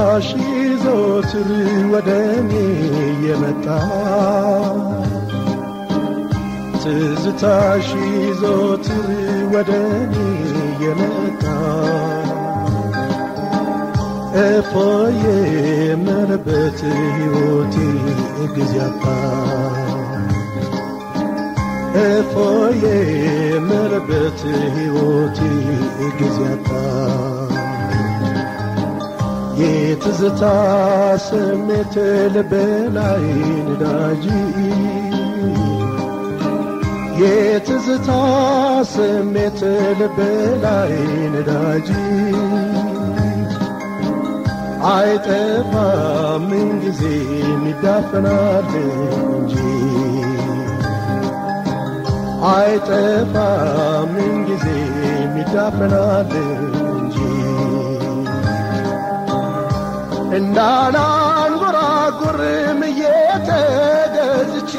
ትዝታሽ ዘወትር ወደ እኔ የመጣ ትዝታሽ ዘወትር ወደ እኔ የመጣ እፎዬ የምልበት ሕይወቴ ጊዜ አጣ እፎዬ የምልበት ሕይወቴ ጊዜ አጣ የትዝታ ስሜት ልቤ ላይ ነዳጅ የትዝታ ስሜት ልቤ ላይ ነዳጅ አይጠፋም ምንጊዜ ይዳፈናል እንጂ አይጠፋም ምንጊዜ ይዳፈናል እንጂ እንዳላንጎራጉርም እየተገዝቼ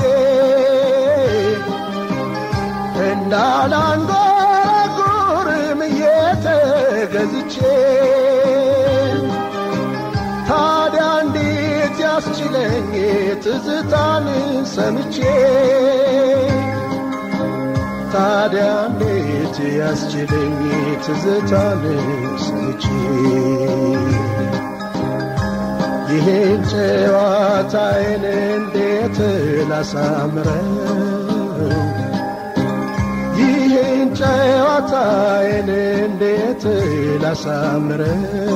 እንዳላንጎራጉርም እየተገዝቼ ታዲያ እንዴት ያስችለኝ ትዝታን ሰምቼ ታዲያ እንዴት ያስችለኝ ትዝታን ሰምቼ ይህን ጨዋታዬን እንዴት ላሳምረው ይህን ጨዋታዬን እንዴት ላሳምረው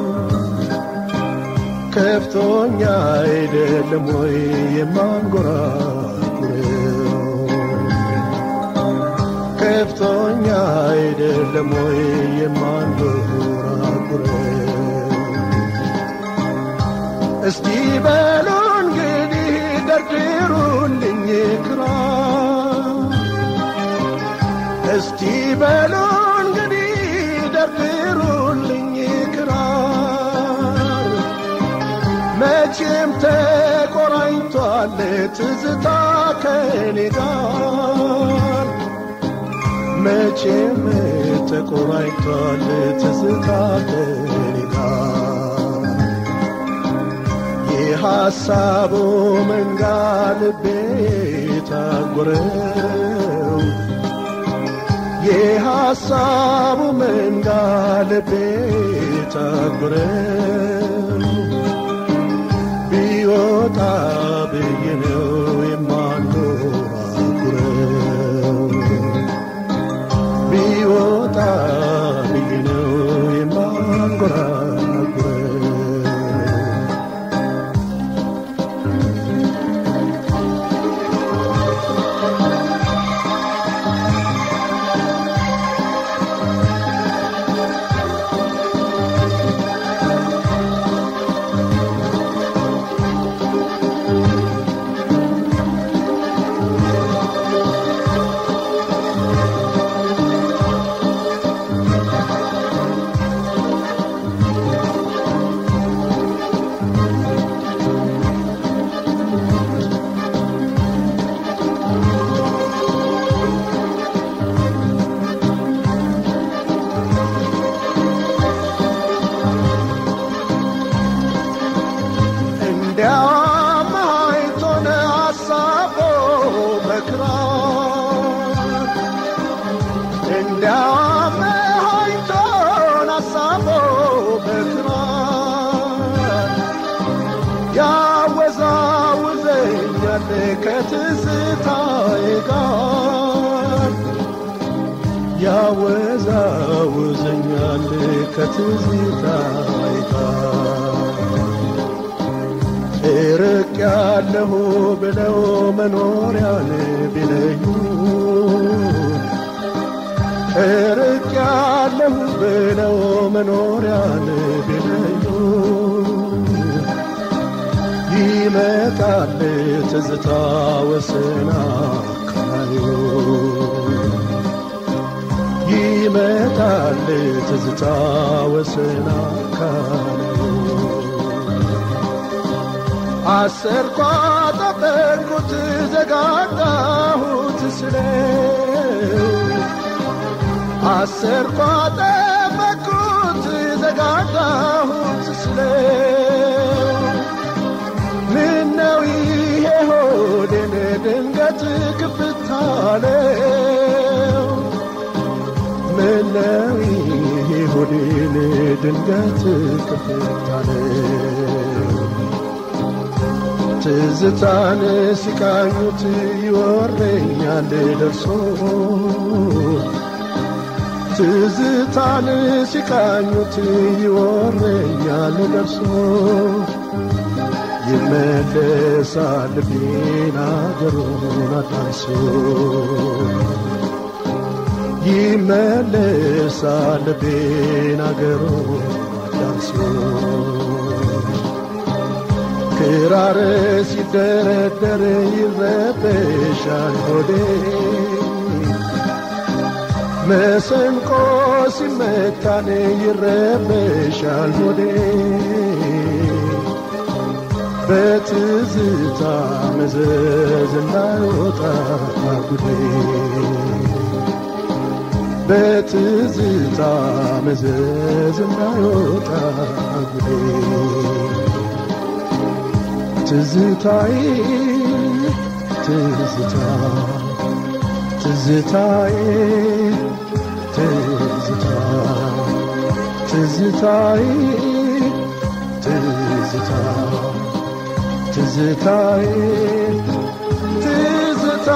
ከፍቶኛ አይደለም ወይ የማንጎራጉረው ከፍቶኛ አይደለም ወይ የማንጎራጉረው እስቲ በሉ እንግዲህ ደርድሩልኝ ክራር እስቲ በሉ እንግዲህ ደርድሩልኝ ክራር መቼም ተቆራኝቷል ትዝታ ከኔ ጋር መቼም ተቆራኝቷል ትዝታ ከኔ ጋር የሐሳቡ መንጋ ልቤ ታጎረው የሐሳቡ መንጋ ልቤ ታጎረው ቢወጣ ብዬ ነው የማንጎራጉረው ቢወጣ ብዬ ነው የማንጎራጉረው እንዲያም አይቶን አሳቦ በክራር እንዲያም አይቶን አሳቦ በክራር ያወዛውዘኛል ከትዝታዬ ጋር ያወዛውዘኛል ከትዝታዬ ጋር እርቅ ያለሁ ብለው መኖሪያን ቢለዩ እርቅ ያለሁ ብለው መኖሪያን ቢለዩ ይመጣል ትዝታ ወስና ካዩ ይመጣል ትዝታ ወስና ካዩ አሰርኳ ጠበቅኩት ዘጋጋሁት ስለው አሰርኳ ጠበቅኩት ዘጋጋሁት ስለው አለው ምነው ይሄ ሆዴን ድንገት ክፍታለው ትዝታን ሲቃኙት ይወረኛል ደርሶ ትዝታን ሲቃኙት ይወረኛል ደርሶ ይመለሳል ልቤን አገሩን አዳንሶ ይመለሳል ልቤን አገሩን አዳንሶ ክራር ሲደረደር ይረበሻል ሆዴ መሰንቆ ሲመታን ይረበሻል ሆዴ በትዝታ መዘዝ እንዳይወጣ ጉዴ በትዝታ መዘዝ እንዳይወጣ ጉዴ ትዝታዬ ትዝታ ትዝታዬ ትዝታ ትዝታዬ ትዝታ ትዝታዬ ትዝታ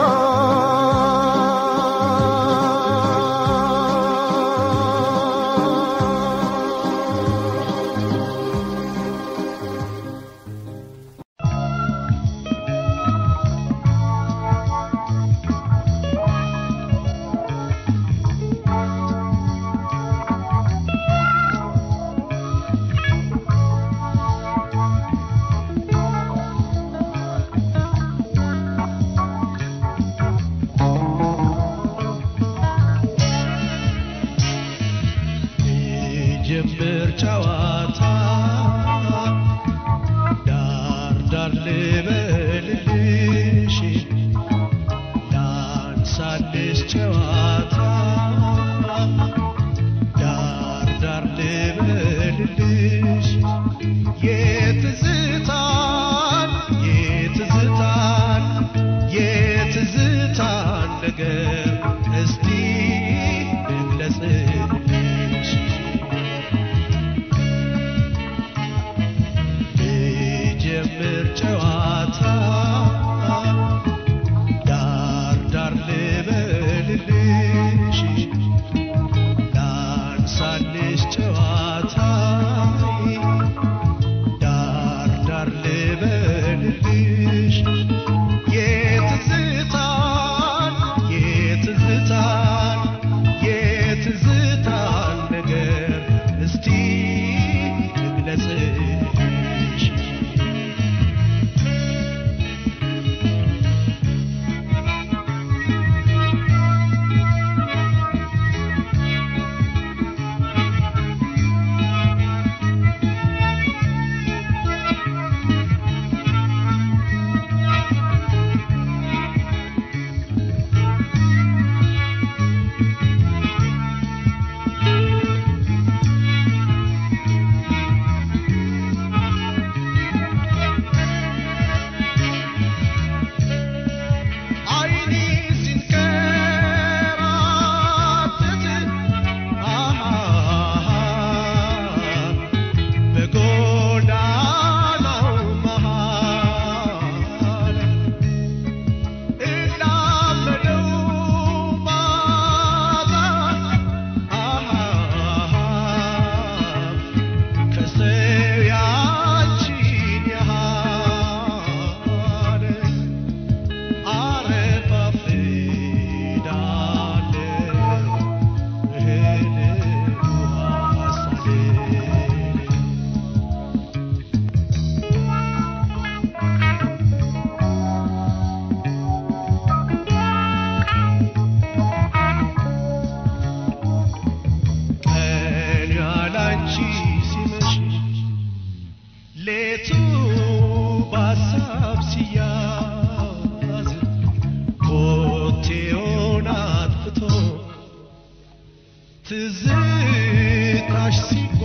ጀምር ጨዋታ ዳር ዳር ልበልልሽ ላንሳልሽ ጨዋታ ዳር ዳር ልበልልሽ የትዝታን የትዝታን የትዝታን ነገር እስቲ ልግለጽልሽ ልጀምር ጨዋታ ዳር ዳር ልበልልሽ ላንሳልሽ ጨዋታ ዳር ዳር ልበልልሽ የትዝታን የትዝታን የትዝታን ነገር እስቲ ልግለጽልሽ አይኔ ሲንከራተት አሃ በጎዳናው መሃል እላመደው ማታ አሃ ከሰው ያንቺን ያህል አረፋፍዳለሁ እህል ውሃ ሳልል ቀን ያላንቺ ሲመሽ ሌቱ በሀሳብ ሲያዝ ኮቴውን አጥፍቶ ትዝታሽ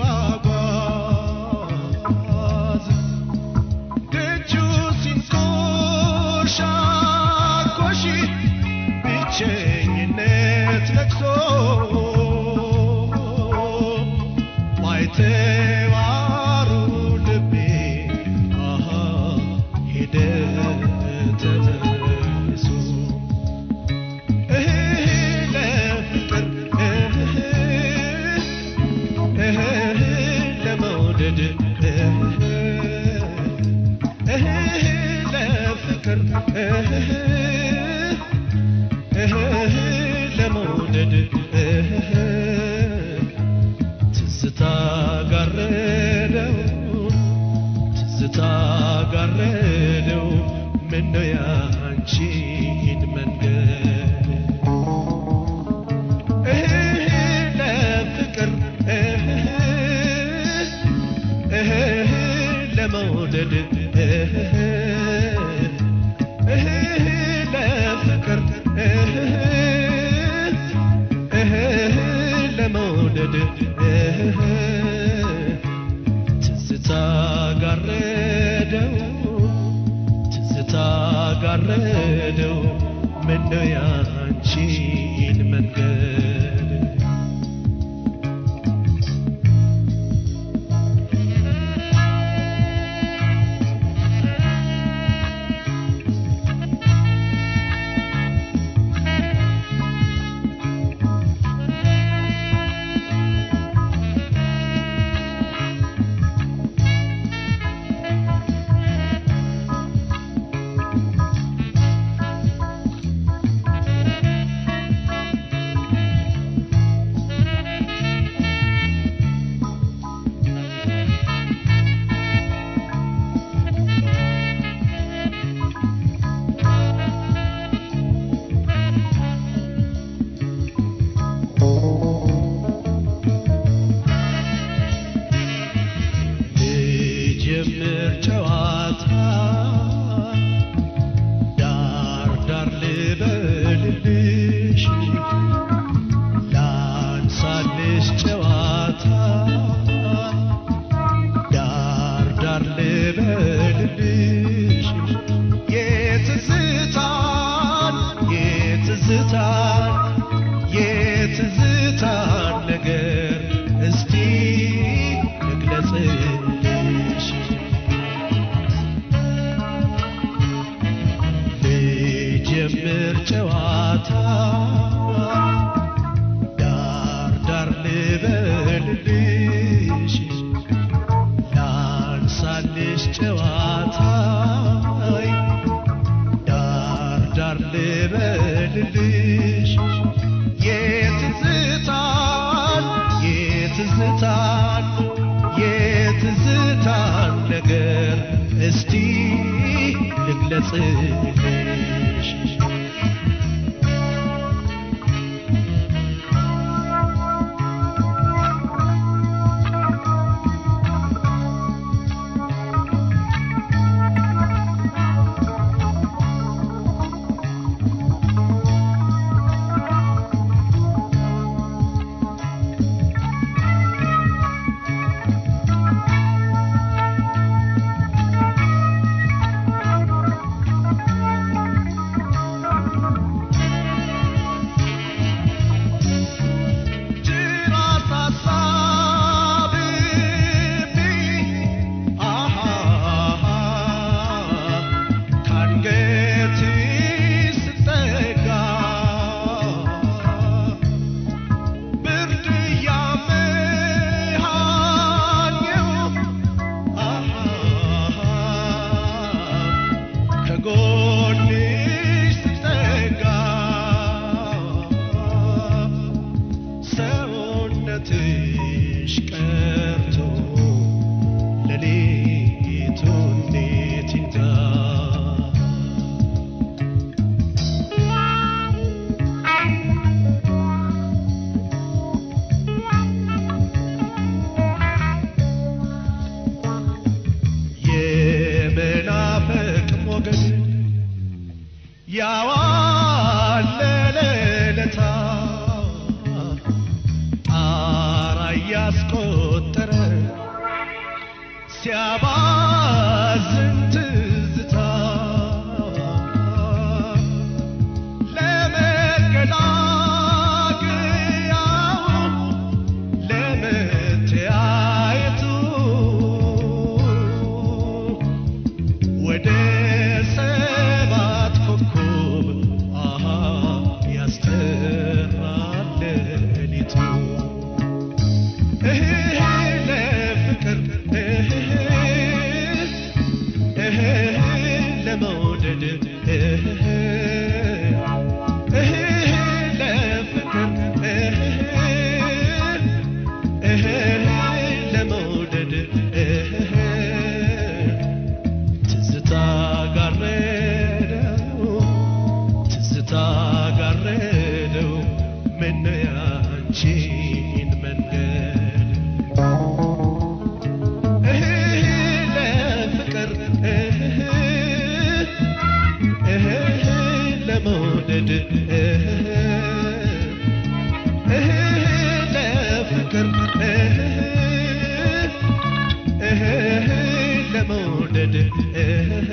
ሲጓጓዝ ደጁ ሲንኮሻኮሽ በብቸኝነት ለቅሶ ባይተዋሩ ልቤ አሃ ሄደ ተመልሶ እህ ለፍቅር እህ እህ ለመውደድ እህ እህ ለፍቅር እህ እህ ለመውደድ እህ ትዝታ ጋረደው ትዝታ ጋረደው ምነው ያንቺን መንገድ እህ ለፍቅር እህ እህ ለመውደድ እህ እህ ለፍቅር እህ እህ ለመውደድ እህ ትዝታ ጋረደው ትዝታ ጋረደው ምነው ያንቺን መንገድ ልጀምር ጨዋታ ዳር ዳር ልበልልሽ ላንሳልሽ ጨዋታ ዳር ዳር ልበልልሽ የትዝታን የትዝታን የትዝታን ነገር እስቲ ልግለጽልሽ ልጀምር ጨዋታ ዳር ዳር ልበልልሽ ላንሳልሽ ጨዋታ ዳር ዳር ልበልልሽ የትዝታን የትዝታን የትዝታን ነገር እስቲ ልግለጽልሽ ጅራት አሳብቤ አሃ ካንገቴ ስጠጋ ብርድ ያመሃኘው አሃ ከጎንሽ ስጠጋ ሰውነትሽ ቀርቶ ሌሊቱ እንዴት ይንጋ የመናፈቅ ሞገድ ያዋለለለታ ጣራ እያስቆጠረ ሲያባዝን ትዝታ ለመገናኘት ያንቺን መንገድ እህ ለፍቅር እህ እህ ለመውደድ እህ እህ ለፍቅር እህ እህ ለመውደድ እህ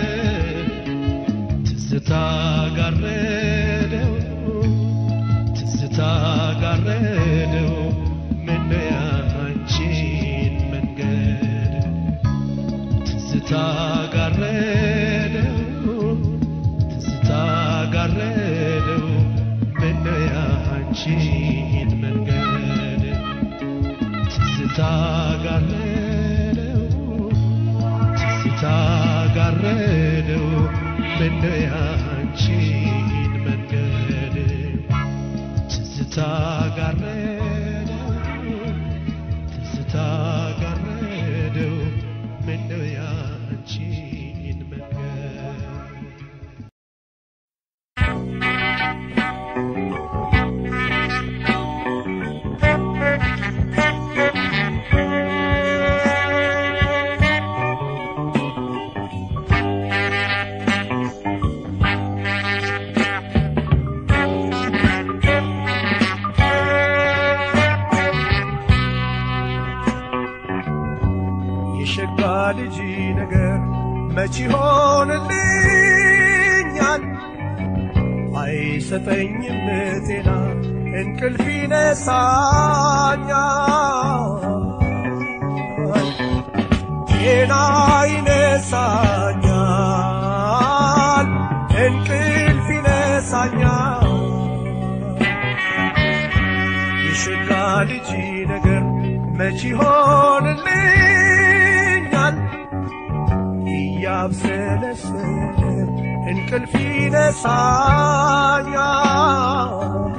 ትዝታ ጋረደው ትዝታ ጋረደው ምነው ያንቺን መንገድ ትዝታ ጋረደው ትዝታ ጋረደው ምነው ያንቺን መንገድ ትዝታ ጋረደው ትዝታ ጋረደው ምነው ያንቺን መንገድ ትዝታ ጋረደው ትዝታ ጋረደው ምነው ያንቺን መንገድ የሸጋ ልጅ ነገር መች ይሆንልኛል? አይሰጠኝም ጤና እንቅልፍ ይነሳኛል፣ ጤና ይነሳኛል፣ እንቅልፍ ይነሳኛል። የሸጋ ልጅ ነገር መች ይሆንልኛል? እያብሰለሰለ እንቅልፍ ይነሳኛል፣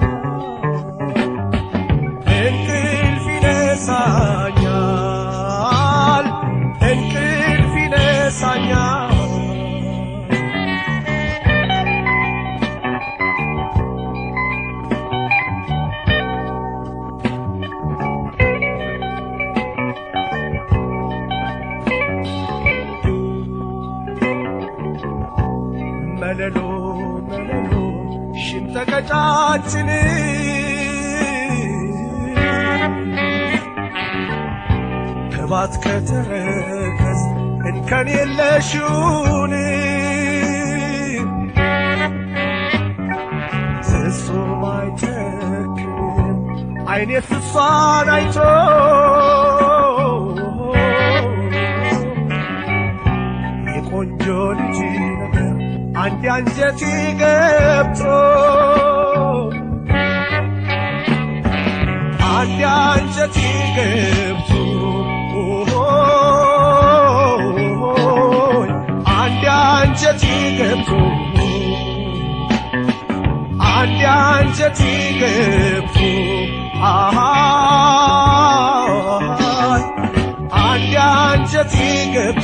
እንቅልፍ ይነሳኛል፣ እንቅልፍ ይነሳኛል። መለሎ መለሎ ሽንጠ ቀጫጭን ከባት ከተረከዝ እንከን የለሽውን ፍጹም አይጨክንም አይኔ ፍሷን አይቶ የቆንጆ ልጅ ነገር አንድ አንጀቴ ገብቶ አንድ አንጀቴ ገብቶ አንድ አንጀቴ ገብቶ አንድ አንጀቴ ገብቶ አሃ አንድ አንጀቴ ገብቶ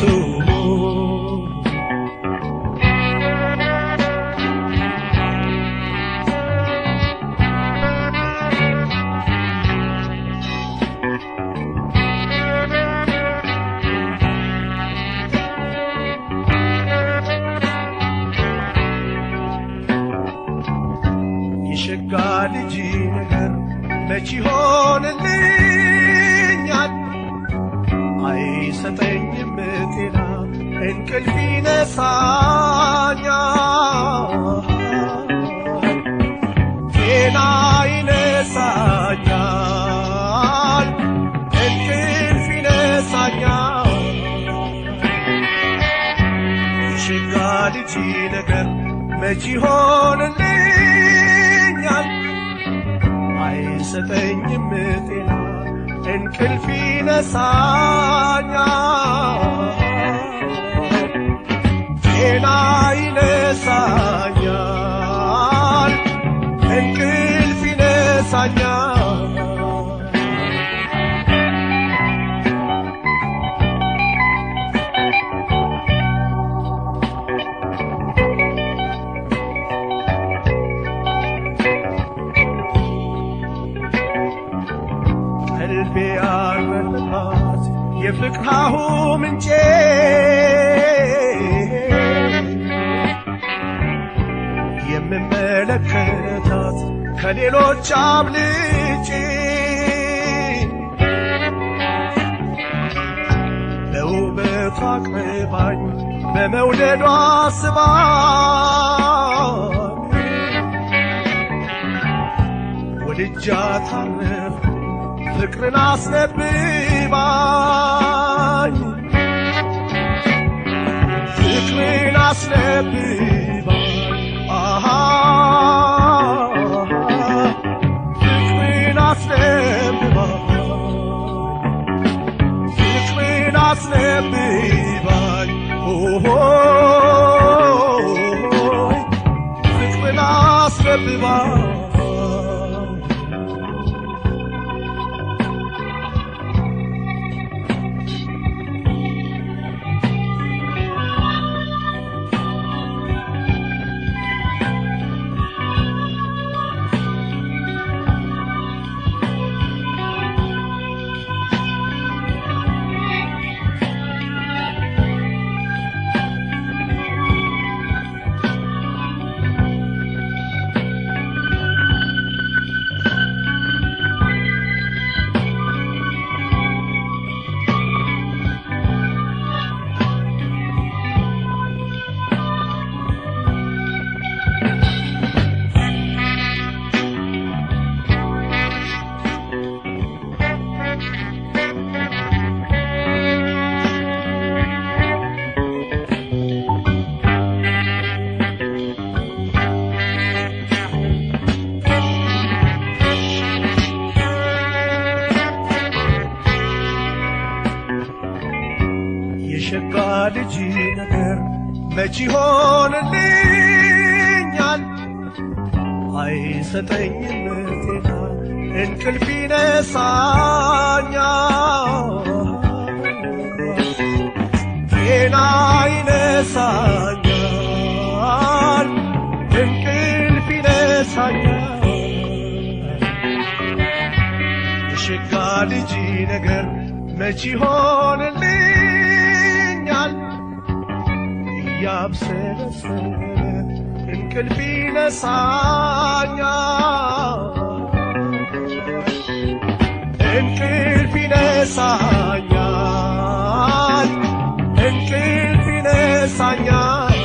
የሸጋ ልጅ ነገር መች ይሆንልኛል? አይሰጠኝም ጤና እንቅልፍ ይነሳኛል፣ ጤና ይነሳኛል፣ እንቅልፍ ይነሳኛል። የሸጋ ልጅ ነገር መች ይሆንልኛል? አይሰጠኝም ጤና እንቅልፍ ይነሳኛል፣ ጤና ይነሳኛል፣ እንቅልፍ ይነሳኛል። ቀልቤ ያረፈባት የፍቅርሃሁ ምንጬ የምመለከታት ከሌሎች አብልጬ በውበቷ አቅርባኝ በመውደዷ ስባኝ ወድጃት አረፍ ፍቅርን አስነብባኝ ፍቅርን አስነብባኝ አሃ ፍቅርን አስነብባኝ ፍቅርን አስነብባኝ ኦሆይ ፍቅርን አስነብባኝ የሸጋ ልጅ ነገር መች ይሆንልኛል? አይሰጠኝም ጤና እንቅልፍ ይነሳኛል፣ ጤና ይነሳኛል፣ እንቅልፍ ይነሳኛል። የሸጋ ልጅ ነገር መች ይሆንልኛል? እያብሰለሰለ እንቅልፍ ይነሳኛል፣ እንቅልፍ ይነሳኛል፣ እንቅልፍ ይነሳኛል።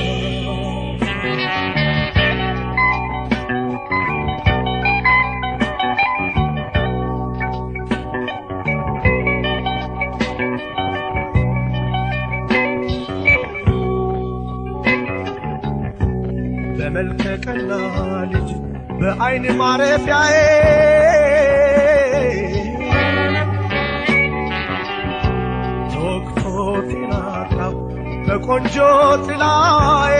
በመልከ ቀና ልጅ በአይን ማረፊያዬ ተወቅቶ ጤናጣው በቆንጆ ጥላዬ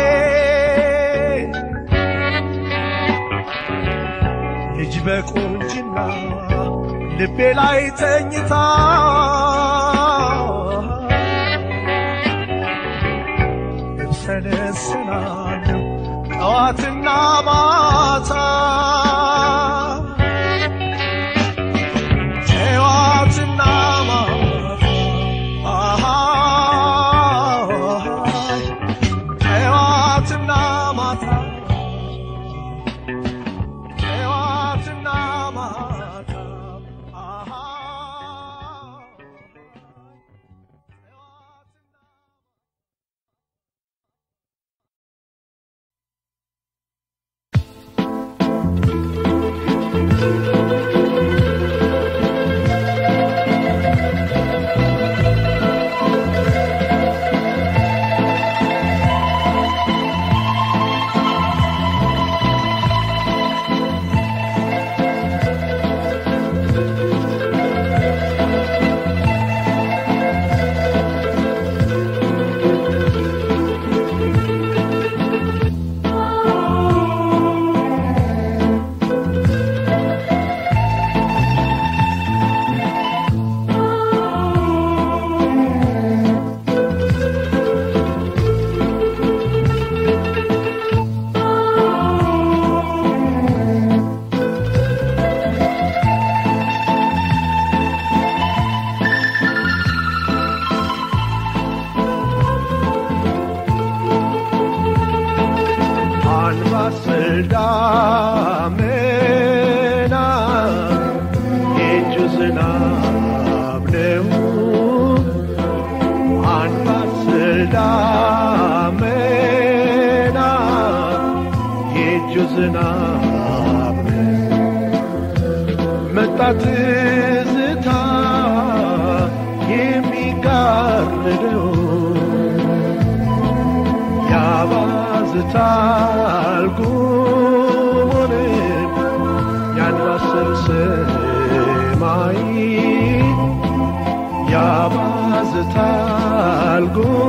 ልጅ በቁንጅና ልቤ ላይ ተኝታ እብሰለሰላለሁ ጠዋትና ማታ ጠዋትና ማታ አሃ ጠዋትና ማታ ጠዋትና ማታ አሃ ጠዋትና ዝናብ ነው አንባስል ዳመና የእጁ ዝናብ ነው መጣ ትዝታ የሚጋርደው ያባዝታል ጉሙንም ያንባስል ሰማይ ያባዝታል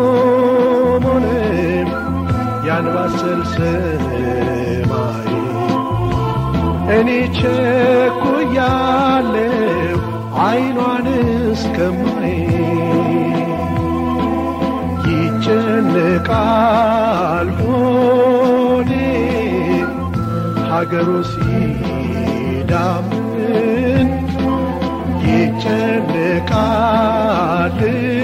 ጉሙንም ያንባስል ሰማይ እኔ ቸኩያለሁ አይኗን እስከማይ ይጨነቃል ሆዴ ሀገሩ ሲዳምን ይጨነቃል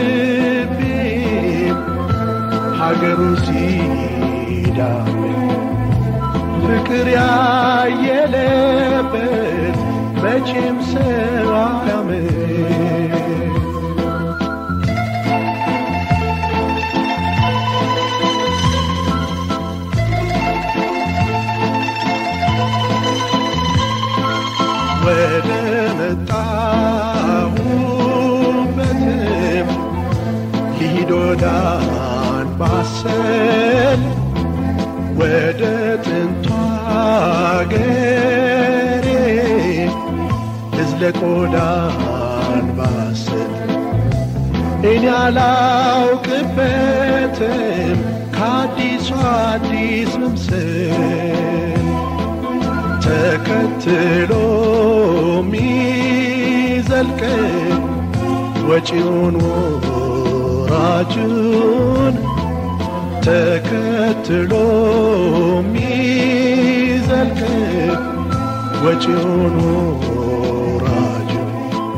ልቤም ሀገሩ ሲዳምን ፍቅር ያየለበት መቼም ሰው አያምን ወደ መጣሁበትም ልሂድ ወደ አንባሰል ወደ ጥንቷ አገሬ ልዝለቅ ወደ አንባሰል እኔ አላውቅበትም ከአዲሱ አዲስ መምሰል ተከትሎ ሚዘልቅ ወጪውን ወራጁን ተከትሎ ሚዘልቅ ወጪውን ወራጁን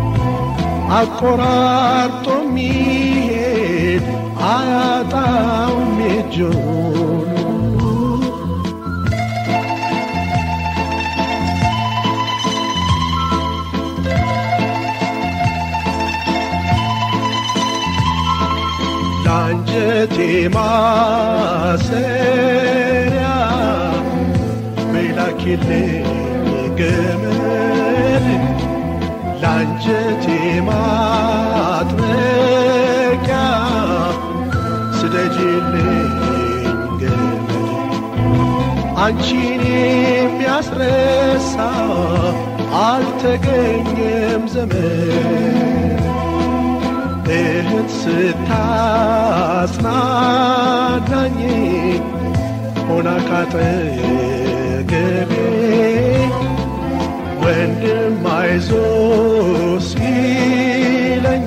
አቆራርጦ ሚሄድ አያጣውም የእጁን ለአንጀቴ ማሰሪያ መላኪልኝ ገመድ ለአንጀቴ ማጥመቂያ ስደጅልኝ ገመድ አንቺን የሚያስረሳ አልተገኘም ዘመን እህት ስታጽናናኝ ሆና ካጠገቤ ወንድም አይዞ ሲለኝ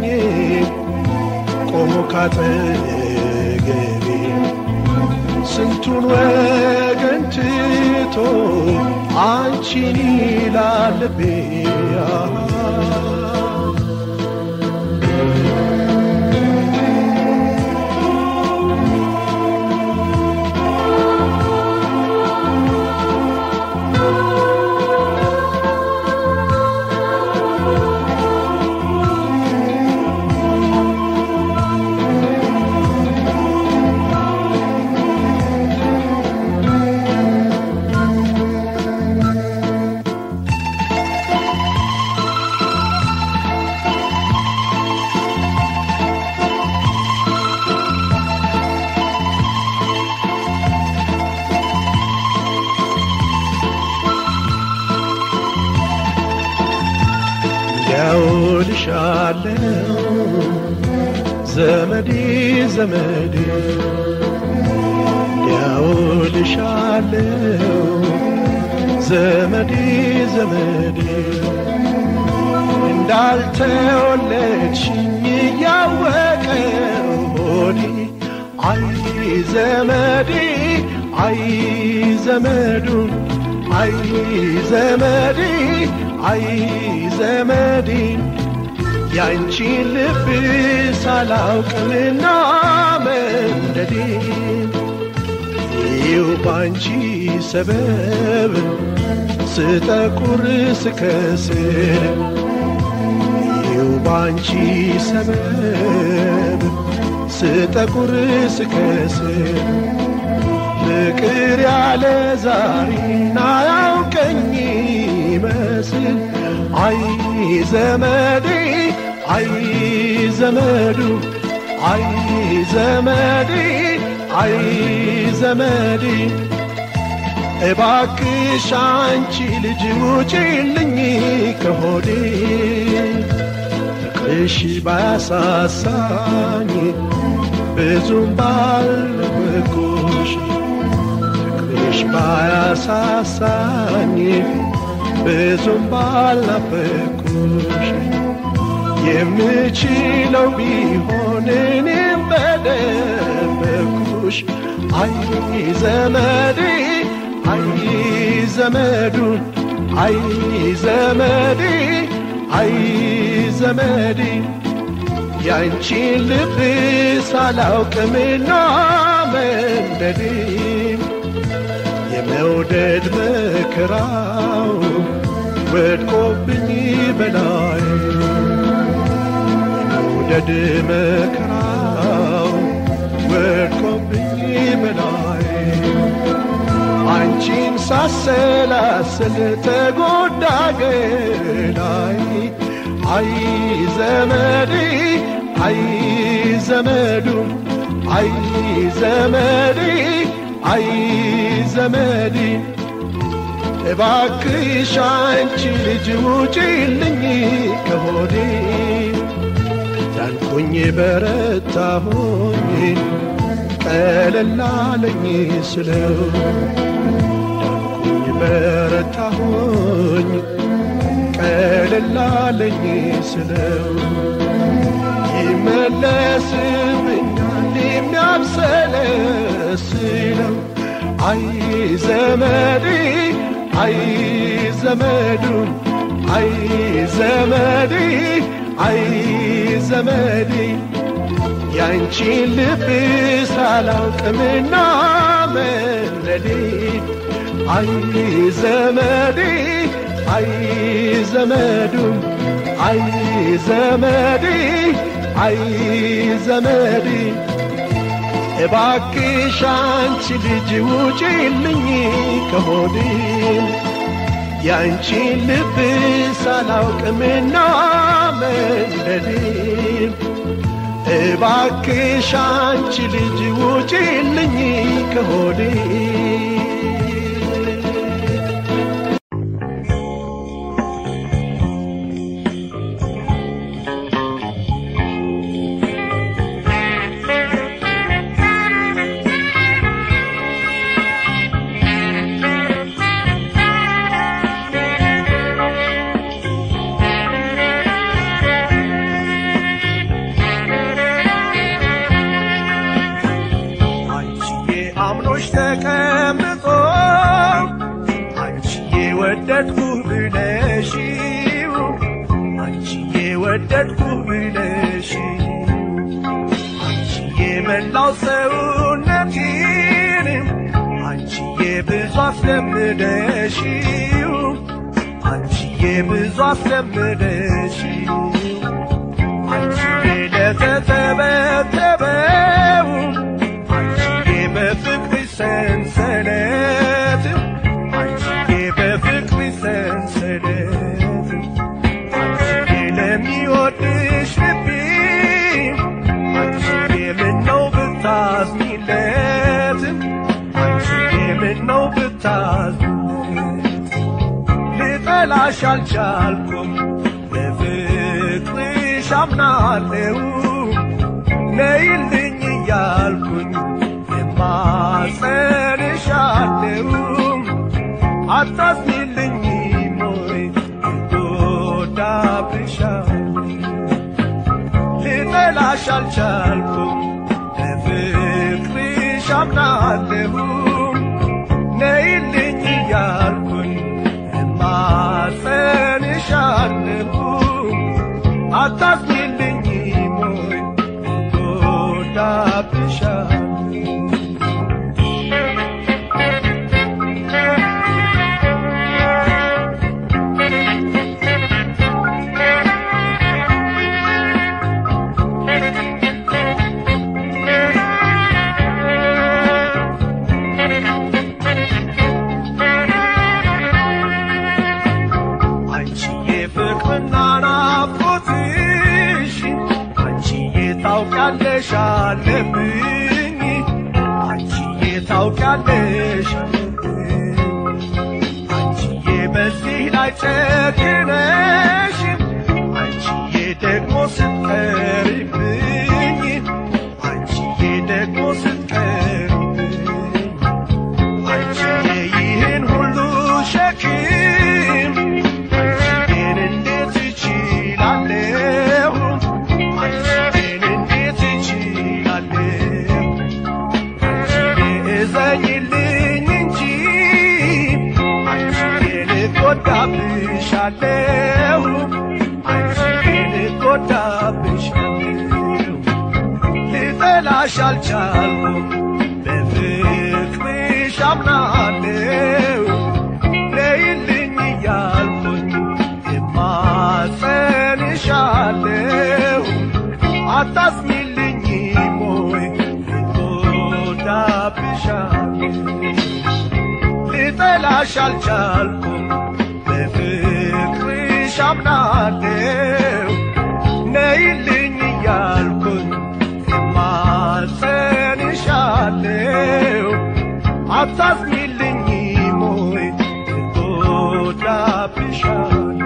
ቆሞ ካጠገቤ ስንቱን ወገን ትቶ አንቺን ይላል ልቤ ያውልሻለው ዘመዴ ዘመዴ ያውልሻለው ዘመዴ ዘመዴ እንዳልተወለድሽኝ እያወቀ ሆዴ አይ ዘመዴ አይ ዘመዱን አይ ዘመዴ አይ ዘመዴ ያንቺን ልብ ሳላውቅምና መንደዴ ይው ባንቺ ሰበብ ስጠቁር ስከስር ባንቺ ሰበብ ስጠቁር ስከስር ፍቅር ያለ ዛሬና ያውቀኝ ይመስል አይ ዘመዴ አይ ዘመዱ አይ ዘመዴ አይ ዘመዴ እባክሽ አንቺ ልጅ ውጪልኝ ከሆዴ ፍቅርሽ ባያሳሳኝ ብዙም ባልበጎሽ ፍቅርሽ ባያሳሳኝ ብዙም ባልናፈኩሽ የምችለው ቢሆን እኔም በደበኩሽ አይ ዘመዴ አይ ዘመዱን አይ ዘመዴ አይ ዘመዴ ያንቺን ልብ ሳላውቅምና መንደዴ የመውደድ መከራው ወድቆብኝ በላይ የመውደድ መከራው ወድቆብኝ በላይ አንቺን ሳሰላስል ተጎዳ ገላይ አይ ዘመዴ አይ ዘመዱ አይ ዘመዴ አይ ዘመዴ እባክሽ አንቺ ልጅ ውጪልኝ ከሆዴ ዳንኩኝ በረታሁኝ ቀለላለኝ ስለው ዳንኩኝ በረታሁኝ ቀለላለኝ ስለው ይመለስብኛል የሚያብሰለስለው አይ ዘመዴ አይ ዘመዱ አይ ዘመዴ አይ ዘመዴ ያንቺን ልብ ሳላውቅምና መለዴ አይ ዘመዴ አይ ዘመዱ አይ ዘመዴ አይ ዘመዴ እባክሽ አንቺ ልጅ ውጪልኝ ከሆዴ ያንቺን ልብ ሳላውቅምና መንደዴ እባክሽ አንቺ ልጅ ውጪልኝ ከሆዴ አንቺዬ አምኖሽ ተቀምጦ አንቺዬ ወደድኩ ብለሽው አንቺዬ ወደድኩ ብለሽ አንቺዬ መላው ሰውነቴን አንቺዬ ብዙ አስለምደሽው አንቺዬ ብዙ አስለምደሽው አንቺዬ ለተተበተበው አንቺዬ በፍቅር ሰንሰለት አንቺዬ በፍቅር ሰንሰለት አንቺዬ ለሚወድሽ ልቤ አንቺዬ ምነው ብታዝኒለት አንቺዬ ምነው ብታዝኒለት ልጠላሽ አልቻልኩም በፍቅርሽ አምናለሁ ነይልኝ እያልኩኝ የማጸንሻለሁ አታዝኒልኝ ሞይ እጎዳብሻለሁ ልጠላሽ አልቻልኩም በፍቅርሽ አምናለሁ ነይልኝ እያልኩኝ እማጸንሻለሁ አታዝኒልኝ ሞይ እጎዳብሻለሁ ጨክነሽ አንቺዬ ደግሞ ስትቀሪብኝ አንቺዬ ደግሞ ስትቀሪብኝ አንቺዬ ይህን ሁሉ ሸክም አንቺዬን እንዴት እችላለሁ አንቺዬን እንዴት እችላለሁ እዘኝልኝ እንጂ አንቺን እጎዳብሻለሁ አንቺን እጎዳብሻለሁ ልጠላሽ አልቻልኩም በፍቅርሽ አምናለሁ ነይልኝ እያልኩኝ እማጸንሻለሁ አታስሚልኝም ወይ እጎዳብሻለሁ ልጠላሽ አልቻልኩም በፍቅርሽ አምናለሁ ነይልኝ እያልኩኝ እማጸንሻለሁ አታዝኝልኝም ወይ እጎዳብሻለሁ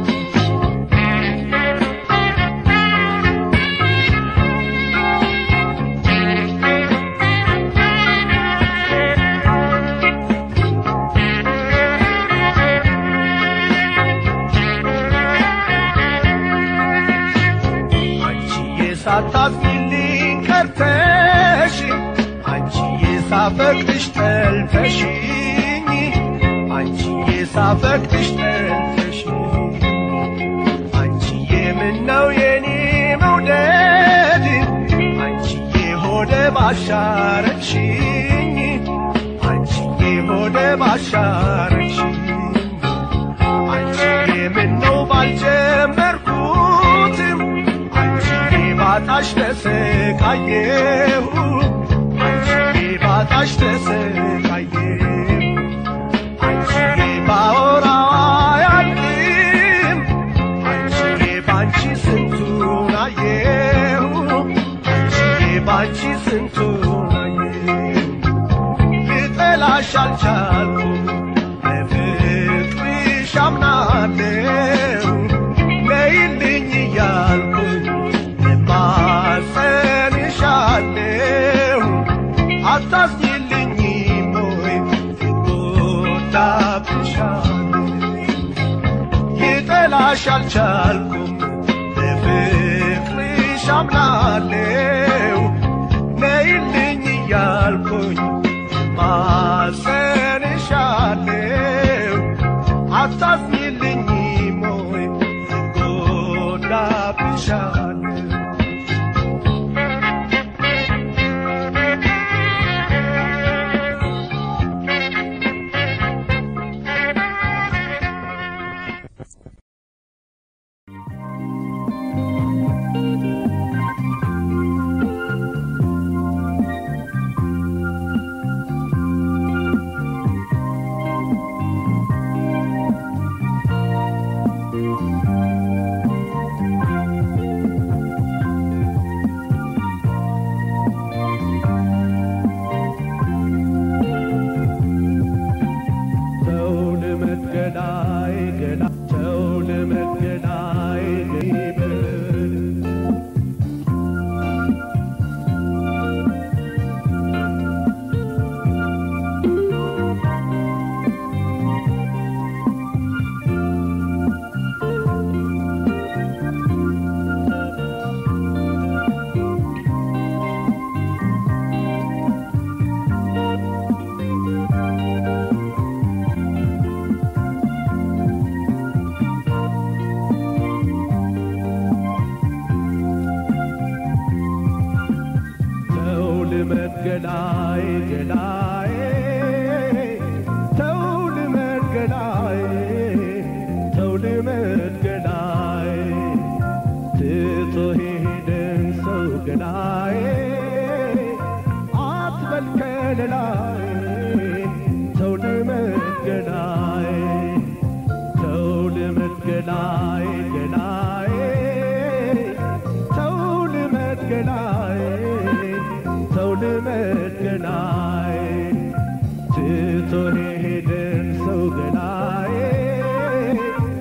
አንቺዬ ሳታዝኝልኝ ቀርተሽ አንቺዬ ሳፈቅድሽ ጠልተሽኝ አንቺዬ ሳፈቅድሽ ጠልተሽኝ አንቺዬ ምነው የኔ መውደድ አንቺዬ ሆደ ባሻረችኝ አንቺዬ ሆደ ባሻረችኝ አንቺዬ ምነው ባልጀመርኩትም አንቺዬ ባጣሽ ተሰቃየሁ አንቺዬ ባጣሽ ተሰቃየሁ አንቺዬ ባወራው አያልቅም አንቺዬ ባንቺ ስንቱን አየሁ አንቺዬ ባንቺ ስንቱን አየሁ ልጠላሽ አልቻልኩም በፍቅርሽ አምናለሁ ነይልኝ እያልኩኝ እማጸንሻለሁ አታዝኝልኝም ወይ እጎዳብሻለሁ ልጠላሽ አልቻልኩም በፍቅርሽ አምናለሁ ነይልኝ እያልኩኝ ማጸንሻለሁ አታዝኝልኝም ወይ እጎዳብሻለሁ ሰው ልመድ ገዳይ ገዳ ሰው ልመድ ገዳይ ገይበል ሰው ልመድ ገዳይ ገዳይ ሰው ልመድ ገዳይ ሰው ልመድ ገዳይ ትቶ ሄደን ሰው ገዳይ አትበል ከለላይ ሰው ልመድ ገዳይ ሰው ልመድ ገዳይ ገዳይ ሰው ልመድ ገዳይ ሰው ልመድ ገዳይ ትቶ ሄደን ሰው ገዳይ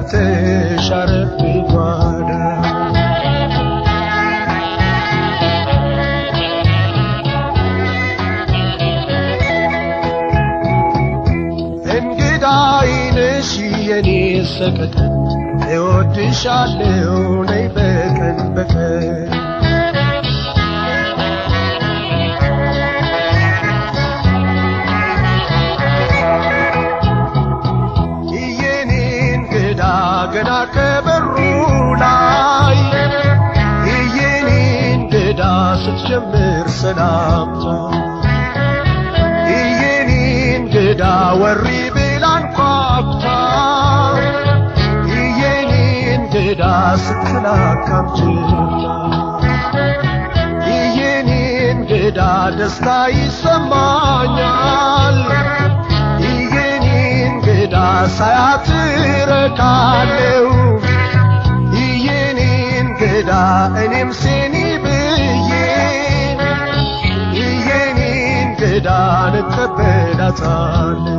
ገብተሽ አረፍ ጓዳ እንግዳ አይነሽ የኔ ሰቀቀን እወድሻለሁ ነይ በቀን በቀን የኔ እንግዳ ገና ከበሩ ላይ የኔ እንግዳ ስትጀምር ሰላምታ የኔ እንግዳ ወሪ ብላ አንኳኩታ የኔ እንግዳ ስትላካም ችላ የኔ እንግዳ ደስታ ይሰማኛል የኔ እንግዳ ሳያት እረካለሁ የኔ እንግዳ እኔም ሴኒ ብዬ የኔ እንግዳን እቀበላታለሁ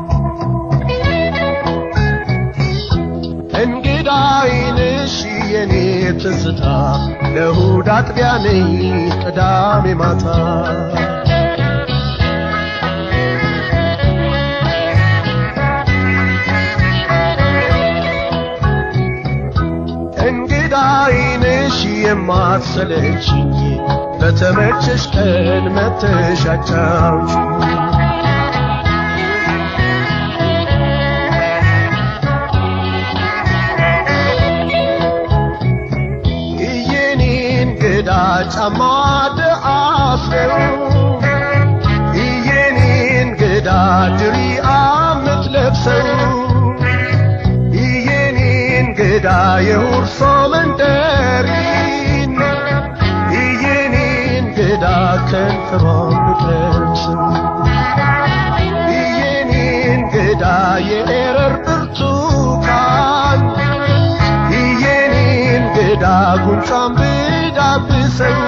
እንግዳ አይንሽ የኔ ትዝታ ለእሑድ አጥቢያ ነኝ ቅዳሜ ማታ እንግዳ አይንሽ የማትሰለችኝ በተመቸሽ ቀን መተሽ አጫውችኝ የኔ እንግዳ ጫማ ደአስረው የኔ እንግዳ ድሪያ ምትለብሰው የኔ እንግዳ የሁርሶ መንደሪን የኔ እንግዳ ከንፈሯን ብትለብሰው የኔ እንግዳ የኤረር ብርቱካን የኔ እንግዳ ጉንጯን ብዳብሰው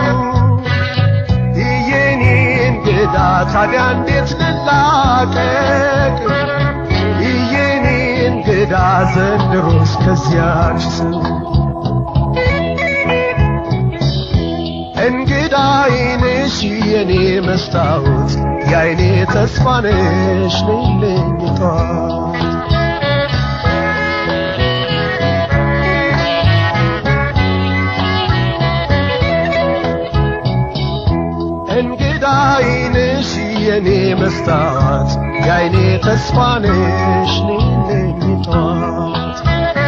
የኔ እንግዳ ታዲያ እንዴት ልላቀቅ የኔ እንግዳ ዘንድሮስ ከዚያች ሰው እንግዳ አይንሽ የኔ መስታወት የአይኔ ተስፋ ነሽ ነይልኝ ጠዋት እንግዳ አይንሽ የኔ መስታወት የአይኔ ተስፋ ነሽ ነይልኝ ጠዋት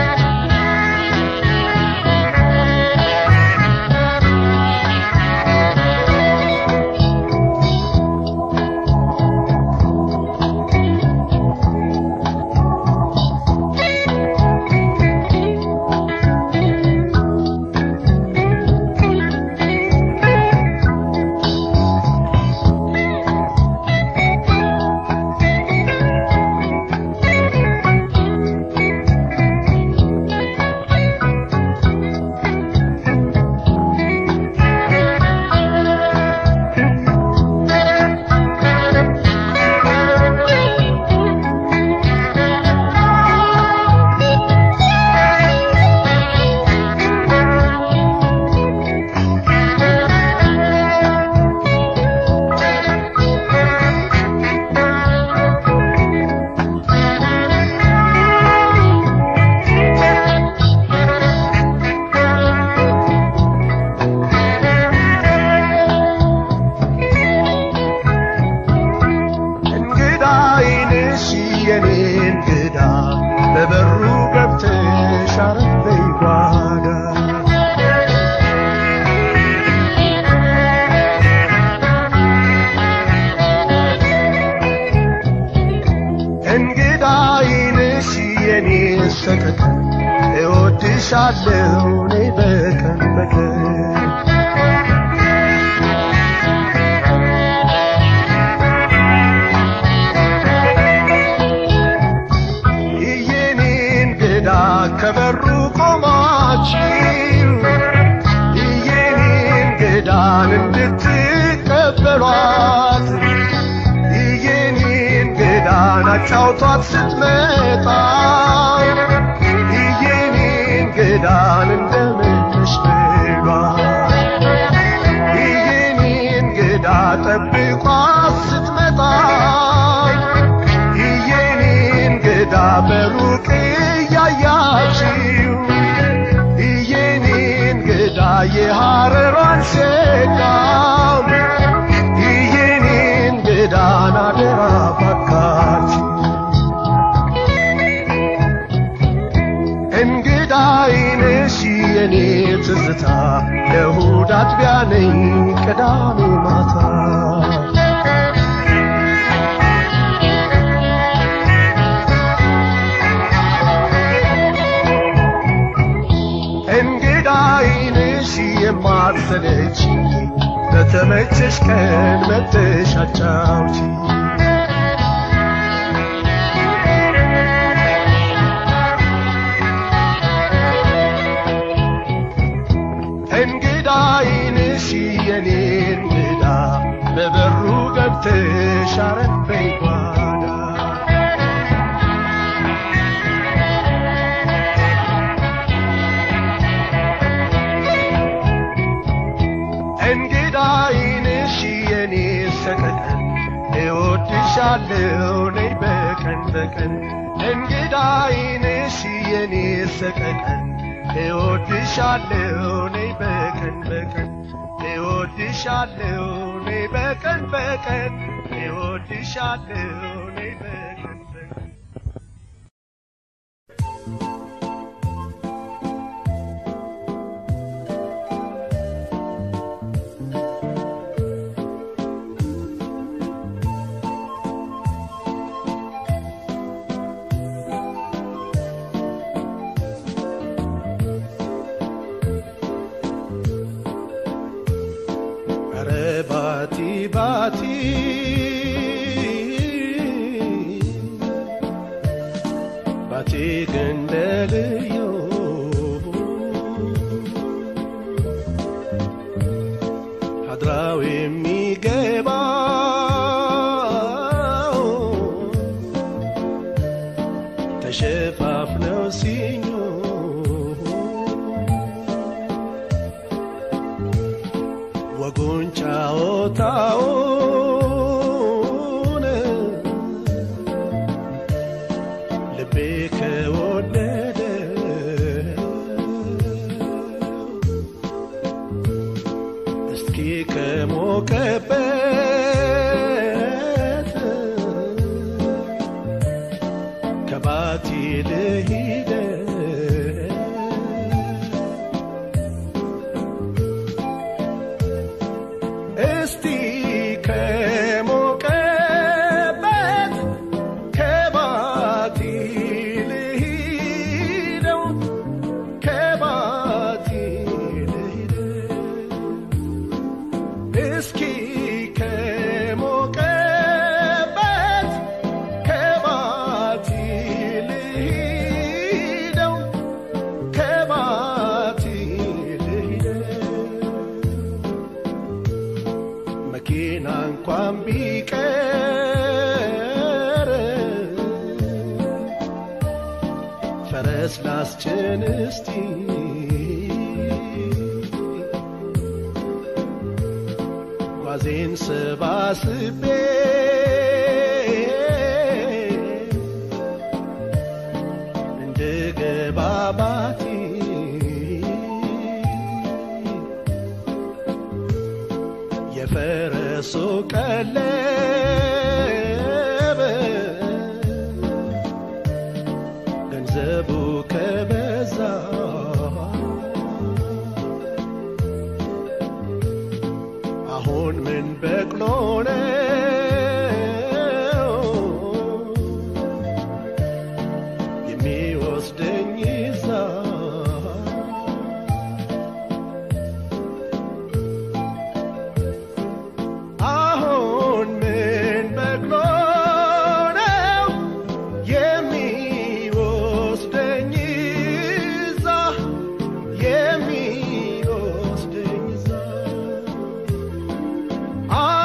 እንግዳ አይንሽ የኔ እንግዳ በበሩ ገብተሽ አረፍ በይ ጓዳ እንግዳ አይንሽ የኔ ሰቀቀን እወድሻለሁ እኔ በቀን በቀን የኔ እንግዳ ከበሩ ቆማችሁ የኔ እንግዳን እንድትቀበሏት የኔ እንግዳን አጫውቷት ስትመጣ የኔ የኔ ትዝታ ለእሁድ አጥቢያ ነኝ ቅዳሜ ማታ እንግዳ አይንሽ የማትሰለች በተመቸሽ ቀን መተሽ አጫውቺ እንግዳ አይንሽ የኔ እንግዳ በበሩ ገብተሽ አረፈኝ ጓዳ እንግዳ አይንሽ የኔ ሰቀቀን እወድሻለሁ ነይ በቀን በቀን እንግዳ አይንሽ የኔ ሰቀቀን እወድሻለሁ ነይ በቀን በቀን እወድሻለሁ ነይ በቀን በቀን እወድሻለሁ ነይ በቀን በቀን ኧረ ባቲ ባቲ ባቲ ገንደልዮ ሀድራው የሚገባው ተሸፋፍነው ሲኞ ወጉን ጫወታውን ልቤ ከወደደ እስኪ ከሞቀበት ከባቲ ልሂደ እስቲ ከሞቀበት ከባቲ ልሂደው ከባቲ ልሂደው እስኪ ከሞቀበት ከባቲ ልሂደው ከባቲ ልሂደው መኪና እንኳን ቢቀር ፈረስ ላስጭን እስቲ ጓዜን ሰባስቤ እንድገባ ባቲ የፈረሱ ቀለብ ገንዘቡ ከበዛ አሁን ምን በቅሎ ነው የሚወስደኝ ይዛ አሁን ምን በቅሎ ነው የሚወስደኝ እዛ የሚወስደኝ እዛ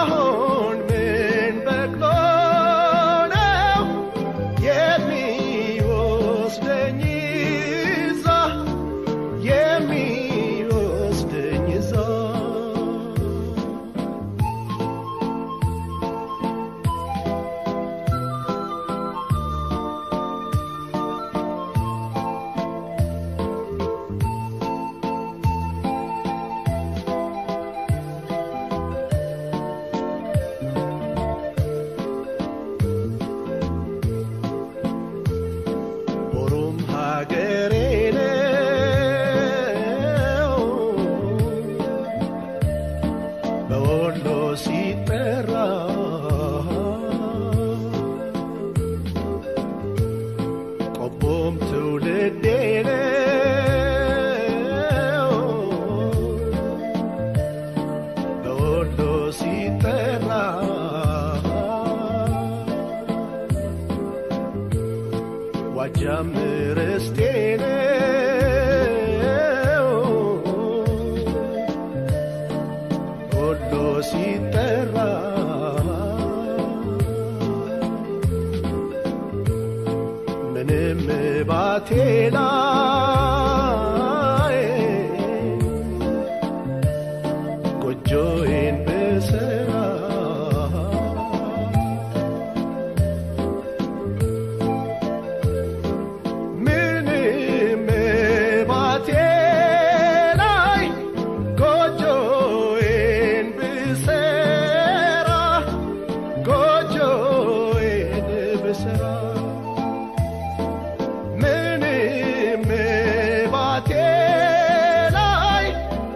ባቴ ላይ ጎጆዬን ብሰራ ምንም ባቴ ላይ ጎጆዬን ብሰራ ጎጆዬን ብሰራ ምንም ባቴ ላይ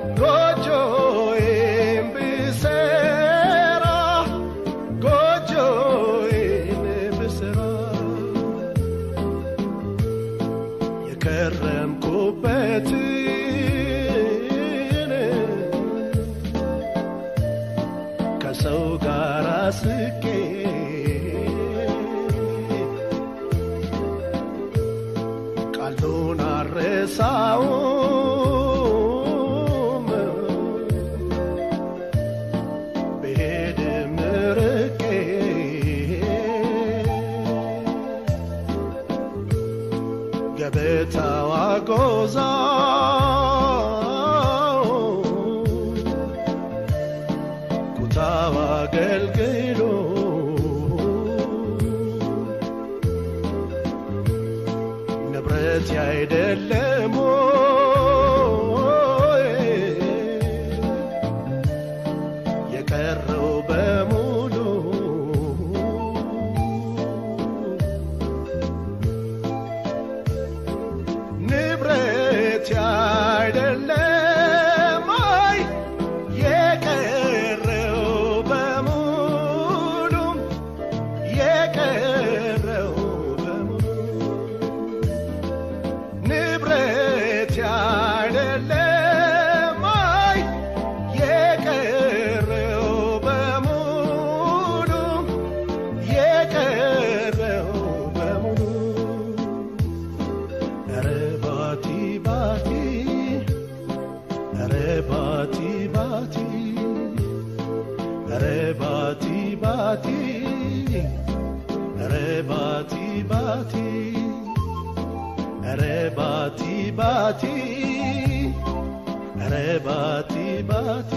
ጎጆዬን ብሰራ ጎጆዬን ብሰራ የከረምኩበትን ከሰው ጋር ስቄ ቃሉን አረሳውም ብሄድም ርቄ ገበታው አጎዛው ኩታው አገልግሎ ንብረት ያይደለም ሆይ የቀረው በሙሉ ንብረት ያይደለም አይ የቀረው በሙሉ የቀረው በሙሉ ንብረት ያይደለም አይ የቀረው በሙሉ የቀረው በሙሉ ኧረ ባቲ ባቲ ኧረ ባቲ ባቲ ኧረ ባቲ ባቲ ኧረ ባቲ ባቲ ኧረ ባቲ ባቲ ኧረ ባቲ ባቲ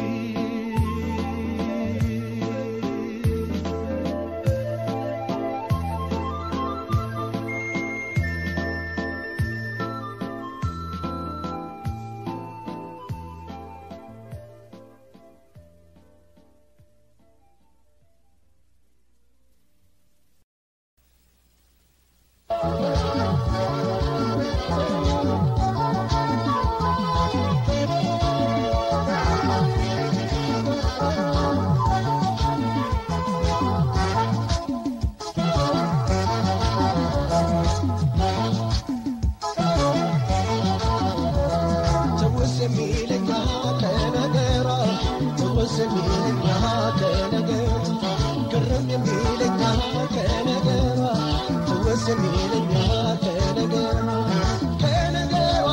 ትውስ የሚለኛ ከነገሯ ትውስ የሚለኛ ከነገሯ ግርም የሚለኛ ከነገሯ ትውስ የሚለኛ ከነገሯ ከነገሯ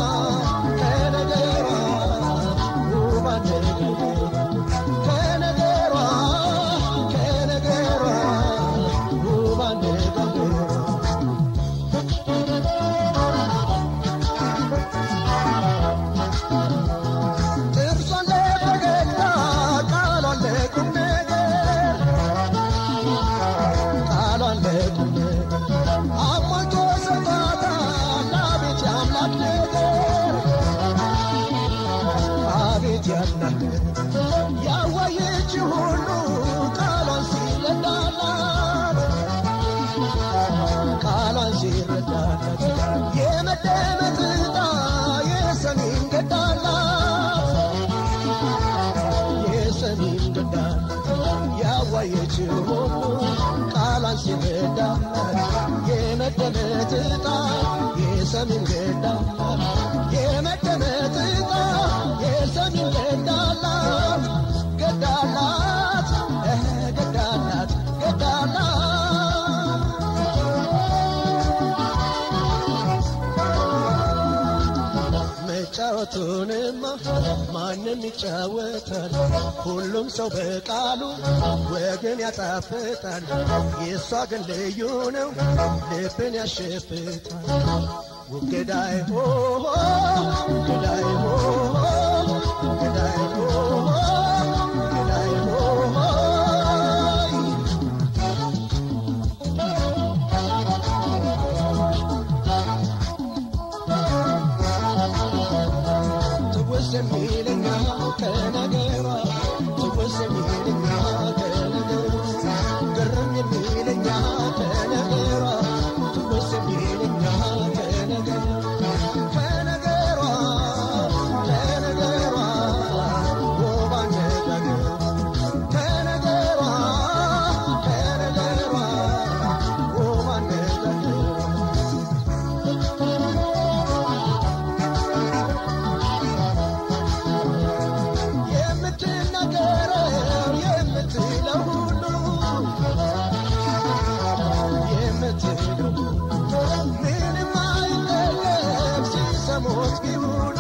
ከነገሯ ውብ አነጋገሯ ከነገሯ ከነገሯ ውብ አነጋገሯ ጥርሷን ለፈገግታ ቃሏን ለቁም ነገር ቃሏን ለቁም ነገር አሟልቶ ሰጥቷታል። አቤት የአምላክ ነገር አቤት የአምላክ ነገር ያዋየች ሁሉ ቃሏን ሲረዳላት ቃሏን ሲረዳላት የመደመጥ ዕጣ የሰሜን ገዳላት የሰሜን ገዳላት ያዋየች ሁሉ ቃሏን ሲረዳላት የመደመጥ ዕጣ የሰሜን ገዳላት የመደመጥ ዕጣ የሰሜን ገዳላት ገዳላት እህ ገዳላት ገዳላት መጫወቱንማ ማንም ይጫወታል። ሁሉም ሰው በቃሉ ወግን ያጣፍጣል። የእሷ ግን ልዩ ነው፣ ልብን ያሸፍታል። ገዳይ ሆ ገዳይ ሆ ገዳይ ሆ ገዳይ ሆ ትውስ የሚለኛ ከነገሯ ትውስ የሚለኛ ከነገሯ ግርም የሚለኛ ከነገሯ ትውስ የሚለኛ ከነገሯ ከነገሯ ከነገሯ ውብ አነጋገሯ ከነገሯ ከነገሯ ውብ አነጋገሯ የምትናገረው የምትለው ሁሉ የምትለው ምንም አይጠየቅ ሲሰሙት ቢውሉ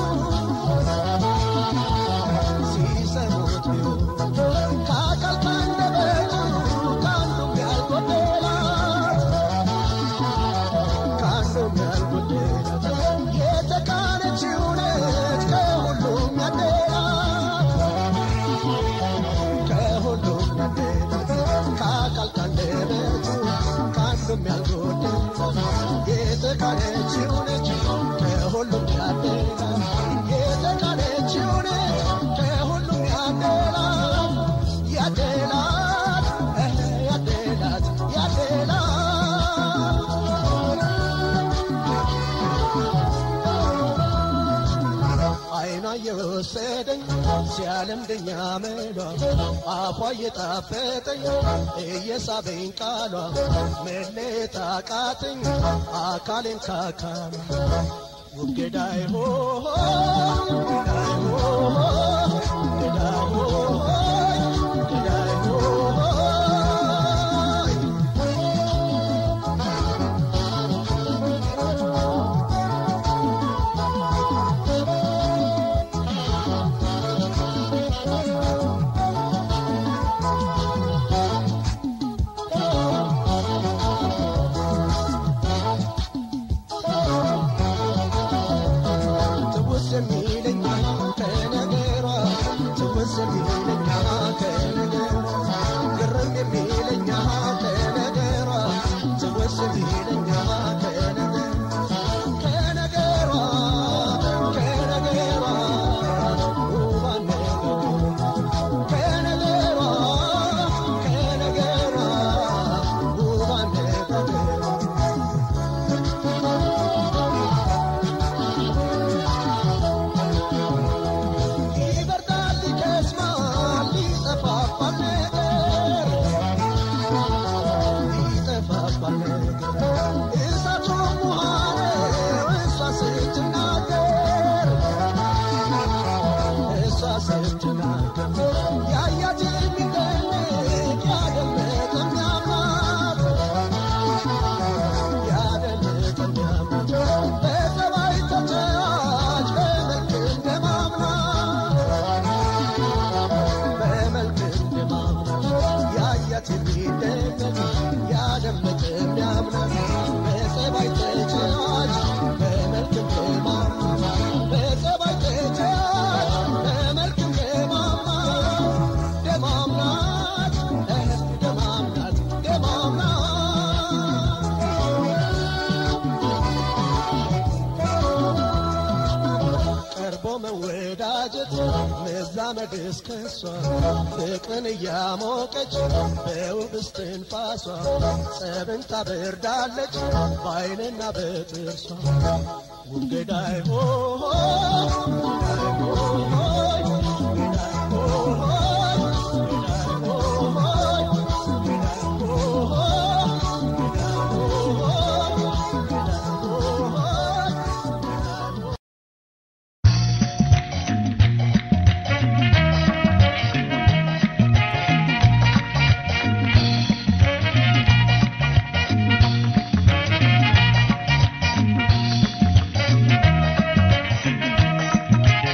ሲሰሙት ቢውሉ ከአካል ካንደበቱ ከአንዱም ያልጎደላት ከአንዱም ያልጎደላት የተካነች እውነት ከሁሉም ያደላት ከሁሉም ያደላት ከአካል ካንደበቱ ከአንዱም ያልጎደላት የተካነች እውነት ከሁሉም ያደላት የተካነች እውነት ከሁሉም ያደላት ያደላት እህ ያደላት ያደላት አይኗ የወሰደኝ ሲያለምደኛ መሏ አፏ እየጣፈጠኝ እየሳበኝ ቃሏ መለየት አቃተኝ አካሌን ካካሏ ውብ ገዳይ ሆ ገዳይ ሆ ገዳይ ሆ ገዳይ ሆ ትውስ የሚለኛ ከነገሯ ትውስ የሚለኛ ከነገሯ ግርም የሚለኛ ከነገሯ ትውስ የሚለኛ ከነገሯ ከነገሯ ከነገሯ ውብ አነጋገሯ ከነገሯ ከነገሯ ውብ አነጋገሯ ይበርዳል ይከስማል ይጠፋፋል ነገር ይጠፋፋል ነገር እሳቱም ውሃ ነው እሷ ስትናገር እሷ ስትናገር ያያት የሚደንቅ ያደመጠ የሚያምናት ያደመጠ የሚያምናት በጠባይ ተጫዋች በመልክ እንደማምናት በመልክ እንደማምናት ያያት የሚደነቅ ያደመጠ የሚያምናት በጸባይ ተጫዋች በመልክ እንደማምናት በጸባይ ተጫዋች በመልክ እንደማምናት ደማምናት እህ ደማምናት ደማምናት ቀርቦ መወዳጀት መዛመድ እስከሷ ፍቅርን እያሞቀች በውብ እስትንፋሷ ጸብን ታበርዳለች በአይንና በጥርሷ ውብ ገዳይ ሆ ገዳይ ሆ ገዳይ ሆ ገዳይ ሆ ♪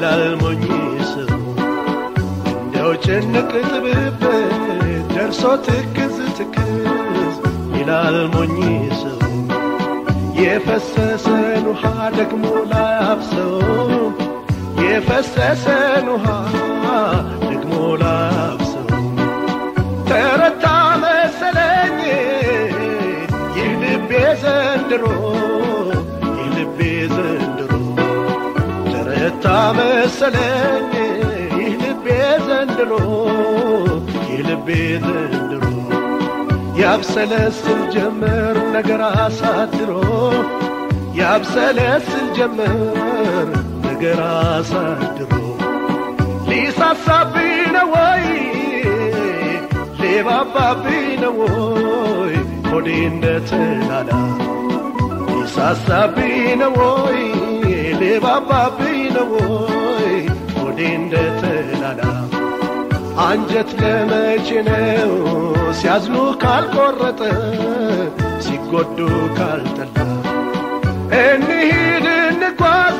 ይላል ሞኝ ሰው እንደው ጭንቅ ጥብብ ደርሶ ትክዝ ትክዝ ይላል ሞኝ ሰው የፈሰሰን ውሃ ደግሞ ላያፍሰው የፈሰሰን ውሃ ደግሞ ላያፍሰው ተረታ መሰለኝ ይህ ልቤ ዘንድሮ ይህ ልቤ ዘንድሮ ተረታ መሰለኝ ይህ ልቤ ዘንድሮ ይህ ልቤ ዘንድሮ ያብሰለስል ጀመር ነገር አሳድሮ ያብሰለስል ጀመር ነገር አሳድሮ ሊሳሳብኝ ነው ወይ ሊባባብኝ ነው ወይ ሆዴ እንደተላላ ሊሳሳብኝ ነው ወይ ሊባባብኝ ነው ወይ ሆዴ እንደተላላ አንጀት ለመቼ ነው ሲያዝኑ ካልቆረጠ ሲጎዱ ካልጠላ እንሂድ እንጓዝ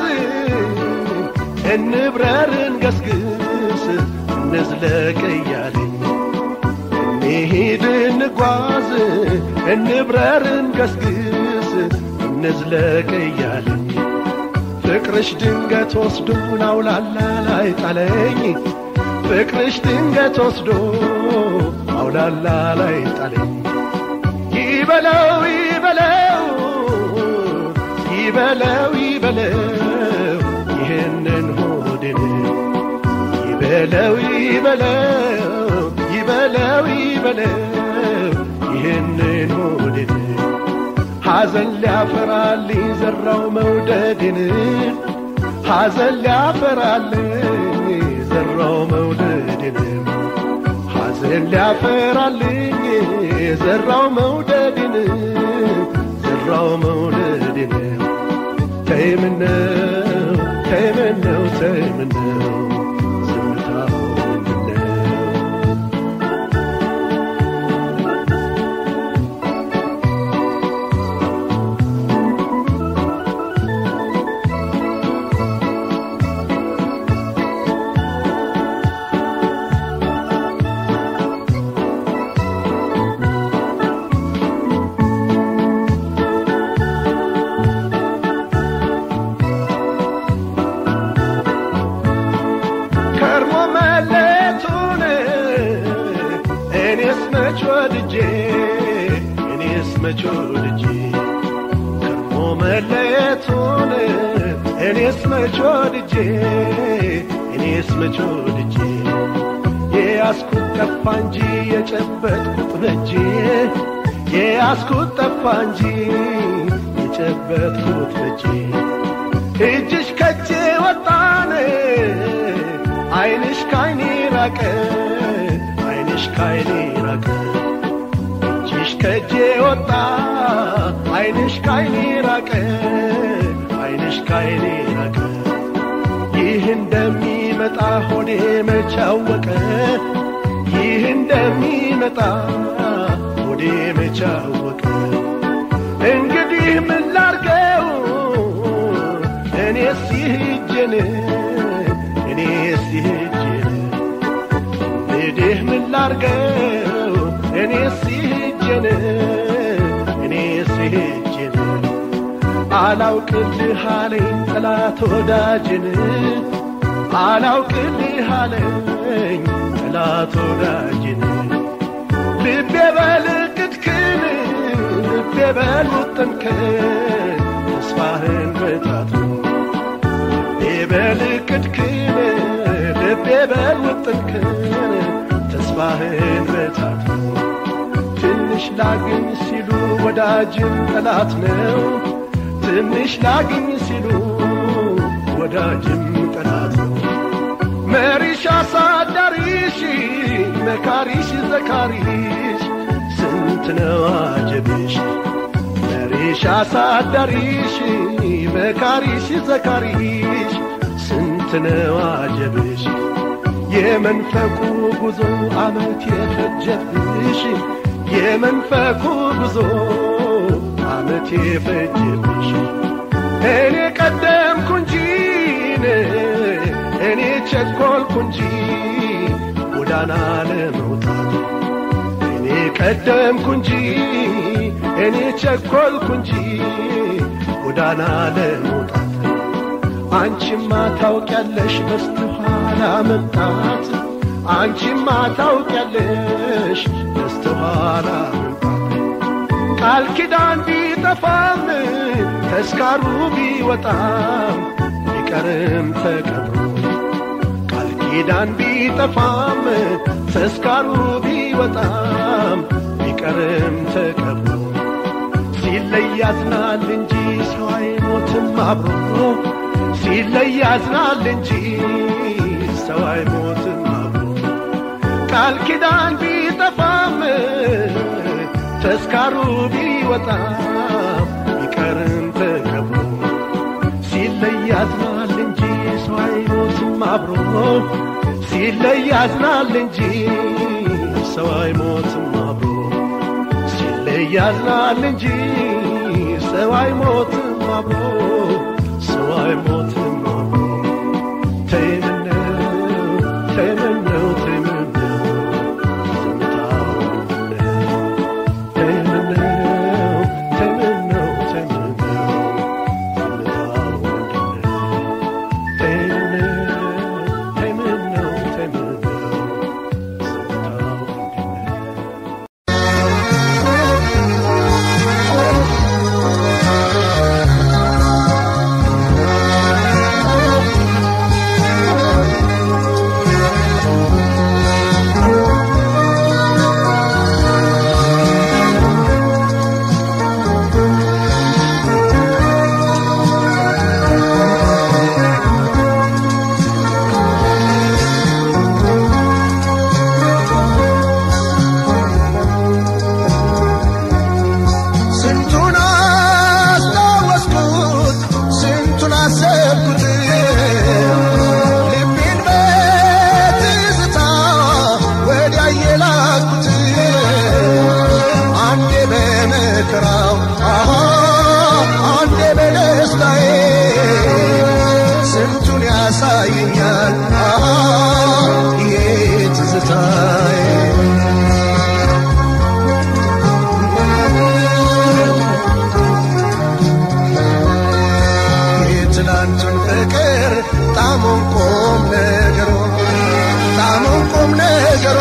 እንብረር እንገስግስ እንዝለቅ እያለኝ እንሂድ እንጓዝ እንብረር እንገስግስ እንዝለቅ እያለኝ ፍቅርሽ ድንገት ወስዶን አውላላ ላይ ጣለኝ ፍቅርሽ ድንገት ወስዶ አውላላ ላይ ጣለኝ ይበለው ይበለው ይበለው ይበለው ይህንን ሆድን ይበለው ይበለው ይበለው ይበለው ይህንን ሆድን ሐዘን ሊያፈራልኝ ዘራው መውደድን ሐዘን ሊያፈራልኝ ዘራው መውደድን ሐዘን ሊያፈራልኝ ዘራው መውደድን ዘራው መውደድን ተይምነው ተይምነው ተይምነው ዝምታው ምንድነው ከርሞ መለቱን እኔስ መች ወድጄ እኔስ መች ወድጄ ከርሞ መለቱን እኔስ መች ወድጄ እኔስ መች ወድጄ የያዝኩት ጠፋ እንጂ የጨበጥኩት በጄ የያዝኩት ጠፋ እንጂ የጨበጥኩት በጄ እጅሽ ከቼ ወጣን አይንሽ ካይኔ ራቀ አይንሽ ካይኔ ራቀ እጅሽ ከጄ ወጣ አይንሽ ካይኔ ራቀ አይንሽ ካይኔ ራቀ ይህ እንደሚመጣ ሆዴ መቻወቀ ይህ እንደሚመጣ ሆዴ መቻወቀ እንግዲህ ምን ላርገው እኔስ ይህጅን እኔስ ይህጅን እንግዲህ ምን ላርገው እኔስ ይህጅን እኔስ ይህጅን አላውቅልህ አለኝ ጠላት ወዳጅን አላውቅልህ አለኝ ጠላት ወዳጅን ልቤ በልቅትክን ልቤ በልውጥንክን ተስፋህን በታቱ ልቤ በልቅትክን ልቤ በልውጥንክን ተስፋህን በታቱ ትንሽ ላግኝ ሲሉ ወዳጅን ጠላት ነው ትንሽ ላግኝ ሲሉ ወዳጅም ጠላት ነው መሪሽ አሳዳሪሽ መካሪሽ ዘካሪሽ ስንት ነው አጀብሽ መሪሽ አሳዳሪሽ መካሪሽ ዘካሪሽ ስንት ነው አጀብሽ የመንፈቁ ጉዞ አመት የፈጀብሽ የመንፈቁ ጉዞ አመት የፈጀብሽ እኔ ቀደምኩ እንጂን እኔ ቸኮልኩ እንጂ ጎዳና ለመውጣት እኔ ቀደምኩ እንጂ እኔ ቸኮልኩ እንጂ ጎዳና ለመውጣት አንቺማ ታውቂያለሽ በስተኋላ መምጣት አንቺማ ታውቂያለሽ በስተኋላ መምጣት ቃል ኪዳን ቢጠፋም ተስካሩ ቢወጣም ቢቀርም ተቀብሮ ቃል ኪዳን ቢጠፋም ተስካሩ ቢወጣም ቢቀርም ተቀብሮ ሲለይ ያዝናል እንጂ ሰው አይሞትም አብሮ ሲለይ ያዝናል እንጂ ሰው አይሞትም አብሮ ቃል ኪዳን ቢጠፋም ተስካሩ ቢወጣም ቢቀርም ተከብሮ ሲለይ ያዝናል እንጂ ሰው አይሞትም አብሮ ሲለይ ያዝናል እንጂ ሰው አይሞትም አብሮ ሲለይ ያዝናል እንጂ ሰው አይሞትም አብሮ ሰው አይሞትም አብሮ ተይምነው ተይምነው ተይምነው ዝምታው ተይምነው ተይምነው ተይምነው ዝምታው ተይምነው ተይምነው ተይምነው ዝምታው ስንቱን አስታወስኩት ስንቱን አሰብኩት ልቤን በትዝታ ወዲያ የላኩት አንዴ በመከራው አሃ አንዴ በደስታዬ ስንቱን ያሳየኛል አሃ ይሄ ትዝታዬ የትላንቱን ፍቅር ጣሙን ቁም ነገሮ ጣሙን ቁም ነገሮ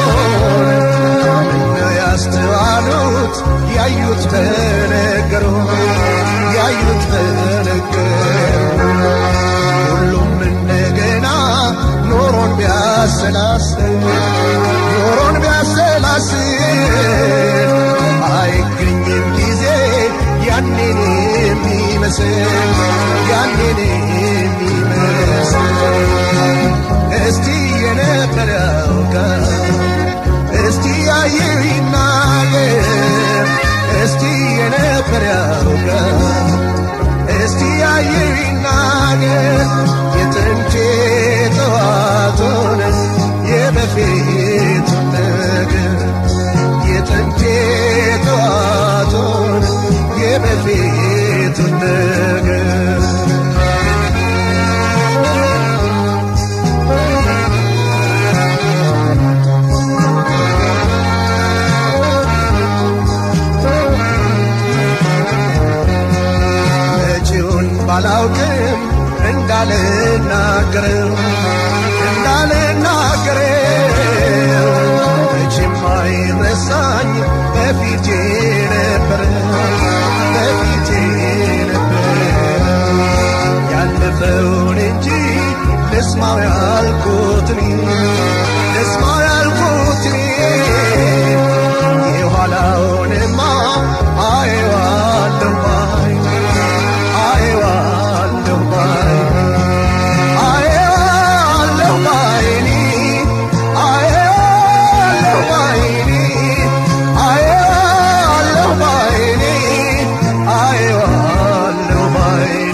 ምነው ያስተዋሉት ያዩት በነገሮ ያዩት በነገሮ ሁሉም እንደገና ኖሮን ቢያሰላስል ኖሮን ቢያሰላስል አይገኝም ጊዜ ያኔን የሚመስል ያኔን የሚመስል እስቲ የነበረ ያውቃል እስቲ ያየው ይናገር እስቲ የነበረ ያውቃል እስቲ ያየው ይናገር የጥንቴ ጠዋቱን የበፊቱን ነገር የጥንቴ ጠዋቱን የበፊቱን ነገር መጪውን ባላውቅም እንዳልናገረው እንዳልናገረው መቼም አይረሳኝ በፊቴ ነበረ በፊቴ ነበረ ያለፈውን እንጂ ልስማው ያልኩትን ልስማው ያልኩትን የኋላውንማ አየዋለሁ ባይ አየዋለሁ ባይ አየዋለሁ ባይኔ አየዋለሁ ባይኔ አየዋለሁ ባይኔ አየዋለሁ ባይኔ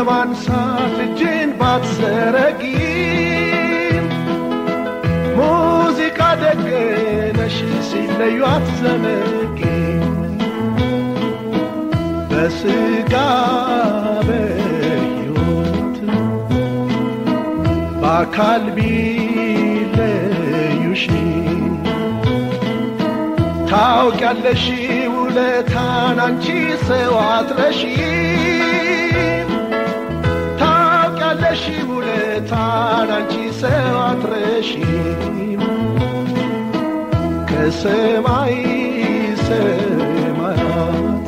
ለማንሳት እጅን ባትዘረጊም ሙዚቃ ደግነሽ ሲለዩ አትዘነጊም በስጋ በሕይወት በአካል ቢለዩሽ ታውቂያለሽ ውለታን አንቺ ሰው አትረሺም ታውቂያለሽ ውለታን አንቺ ሰው አትረሺም ከሰማይ ሰማያት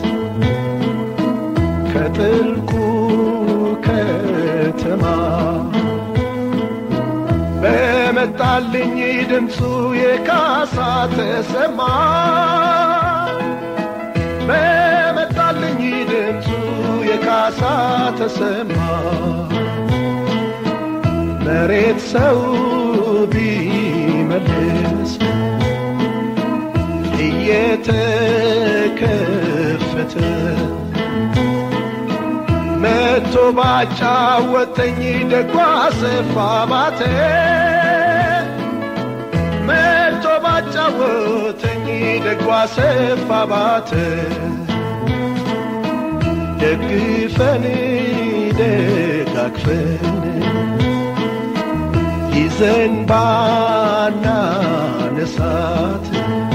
ከጥልቁ ከተማ በመጣልኝ ድምፁ የካሳ ተሰማ በመጣልኝ ድምፁ የካሳ ተሰማ መሬት ሰው ቢመልስ እየተከፈተ መቶ ባጫወተኝ ደጓ ሰፋ ባተ መቶ ባጫወተኝ ደጓ ሰፋ ባተ ደግፈን ደጋግፈን ይዘን ባናነሳት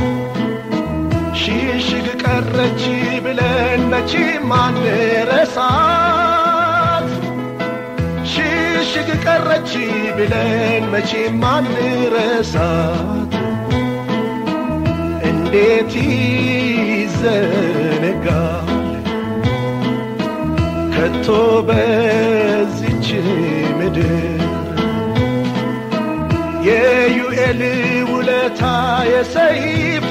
ሽሽግ ቀረች ብለን መቼም አንረሳት ሽሽግ ቀረች ብለን መቼም አንረሳት እንዴት ይዘነጋል ከቶ በዚች ምድር የዩኤል ውለታ የሰይፉ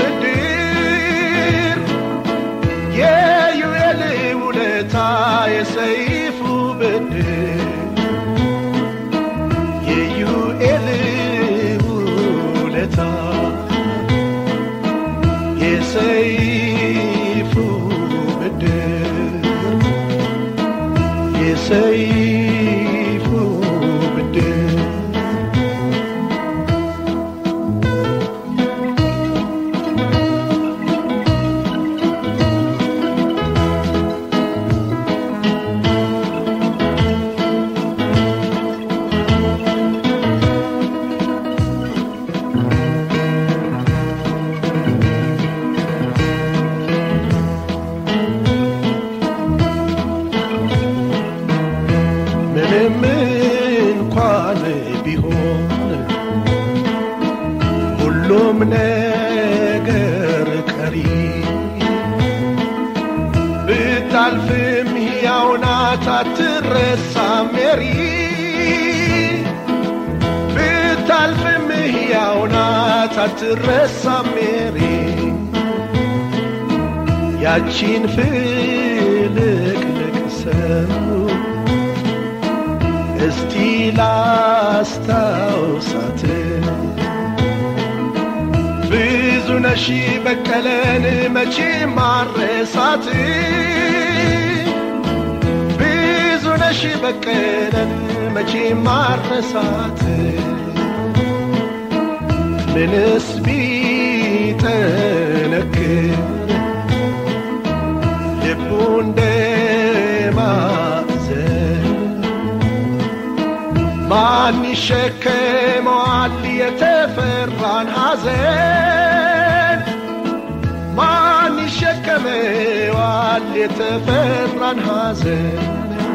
ብድር የዩኤል ውለታ የሰይፉ ብድር የዩኤል ውለታ የሰይፉ ብድር የሰይፉ ብድር ምንም እንኳን ቢሆን ሁሉም ነገር ቀሪ ብታልፍም ሕያው ናት አትረሳም ሜሪ ብታልፍም ሕያው ናት አትረሳም ሜሪ ያቺን ፍልቅልቅ ሰው እስቲ ላስታውሳት ብዙ ነሺ በቀለን መቼ ማረሳት ብዙ ነሺ በቀለን መቼ ማረሳት ምንስ ቢጠነክር ልቡ እንደማዘን ማን ይሸከመዋል የተፈራን ሐዘን? ማን ይሸከመዋል የተፈራን ሐዘን?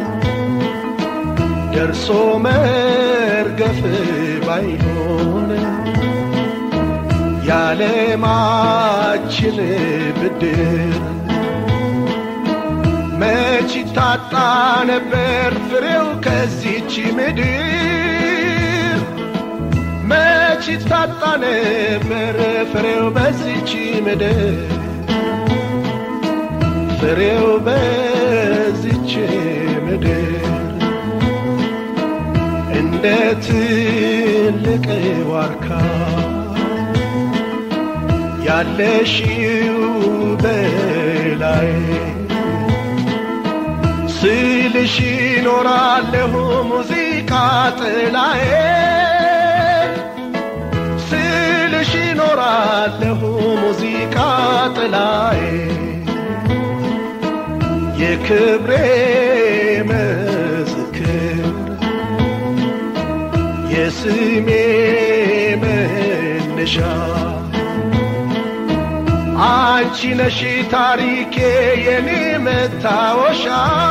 ደርሶ መርገፍ ባይሆን የዓለማችን ብድር መች ታጣ ነበር ፍሬው ከዚች ምድር መች ታጣ ነበር ፍሬው በዚች ምድር ፍሬው በዚች ምድር እንደ ትልቅ ዋርካ ያለሽው በላይ ስልሽ ይኖራለሁ ሙዚቃ ጥላዬ ስልሽ ይኖራለሁ ሙዚቃ ጥላዬ የክብሬ ምስክር የስሜ መነሻ አንቺ ነሽ ታሪኬ የኔ መታወሻ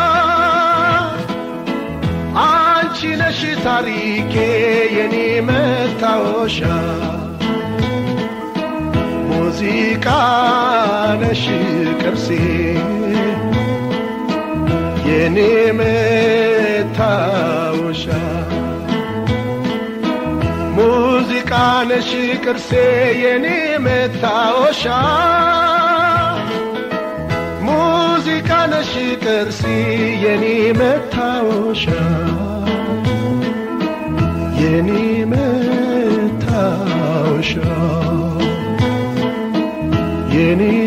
አንቺ ነሽ ታሪኬ የኔ መታወሻ ሙዚቃ ነሽ ቅርሴ የኔ መታወሻ ሙዚቃ ነሽ ቅርሴ የኔ መታወሻ ሙዚቃ ነሽ ቅርሴ የኔ መታወሻ የኔ መታወሻ የኔ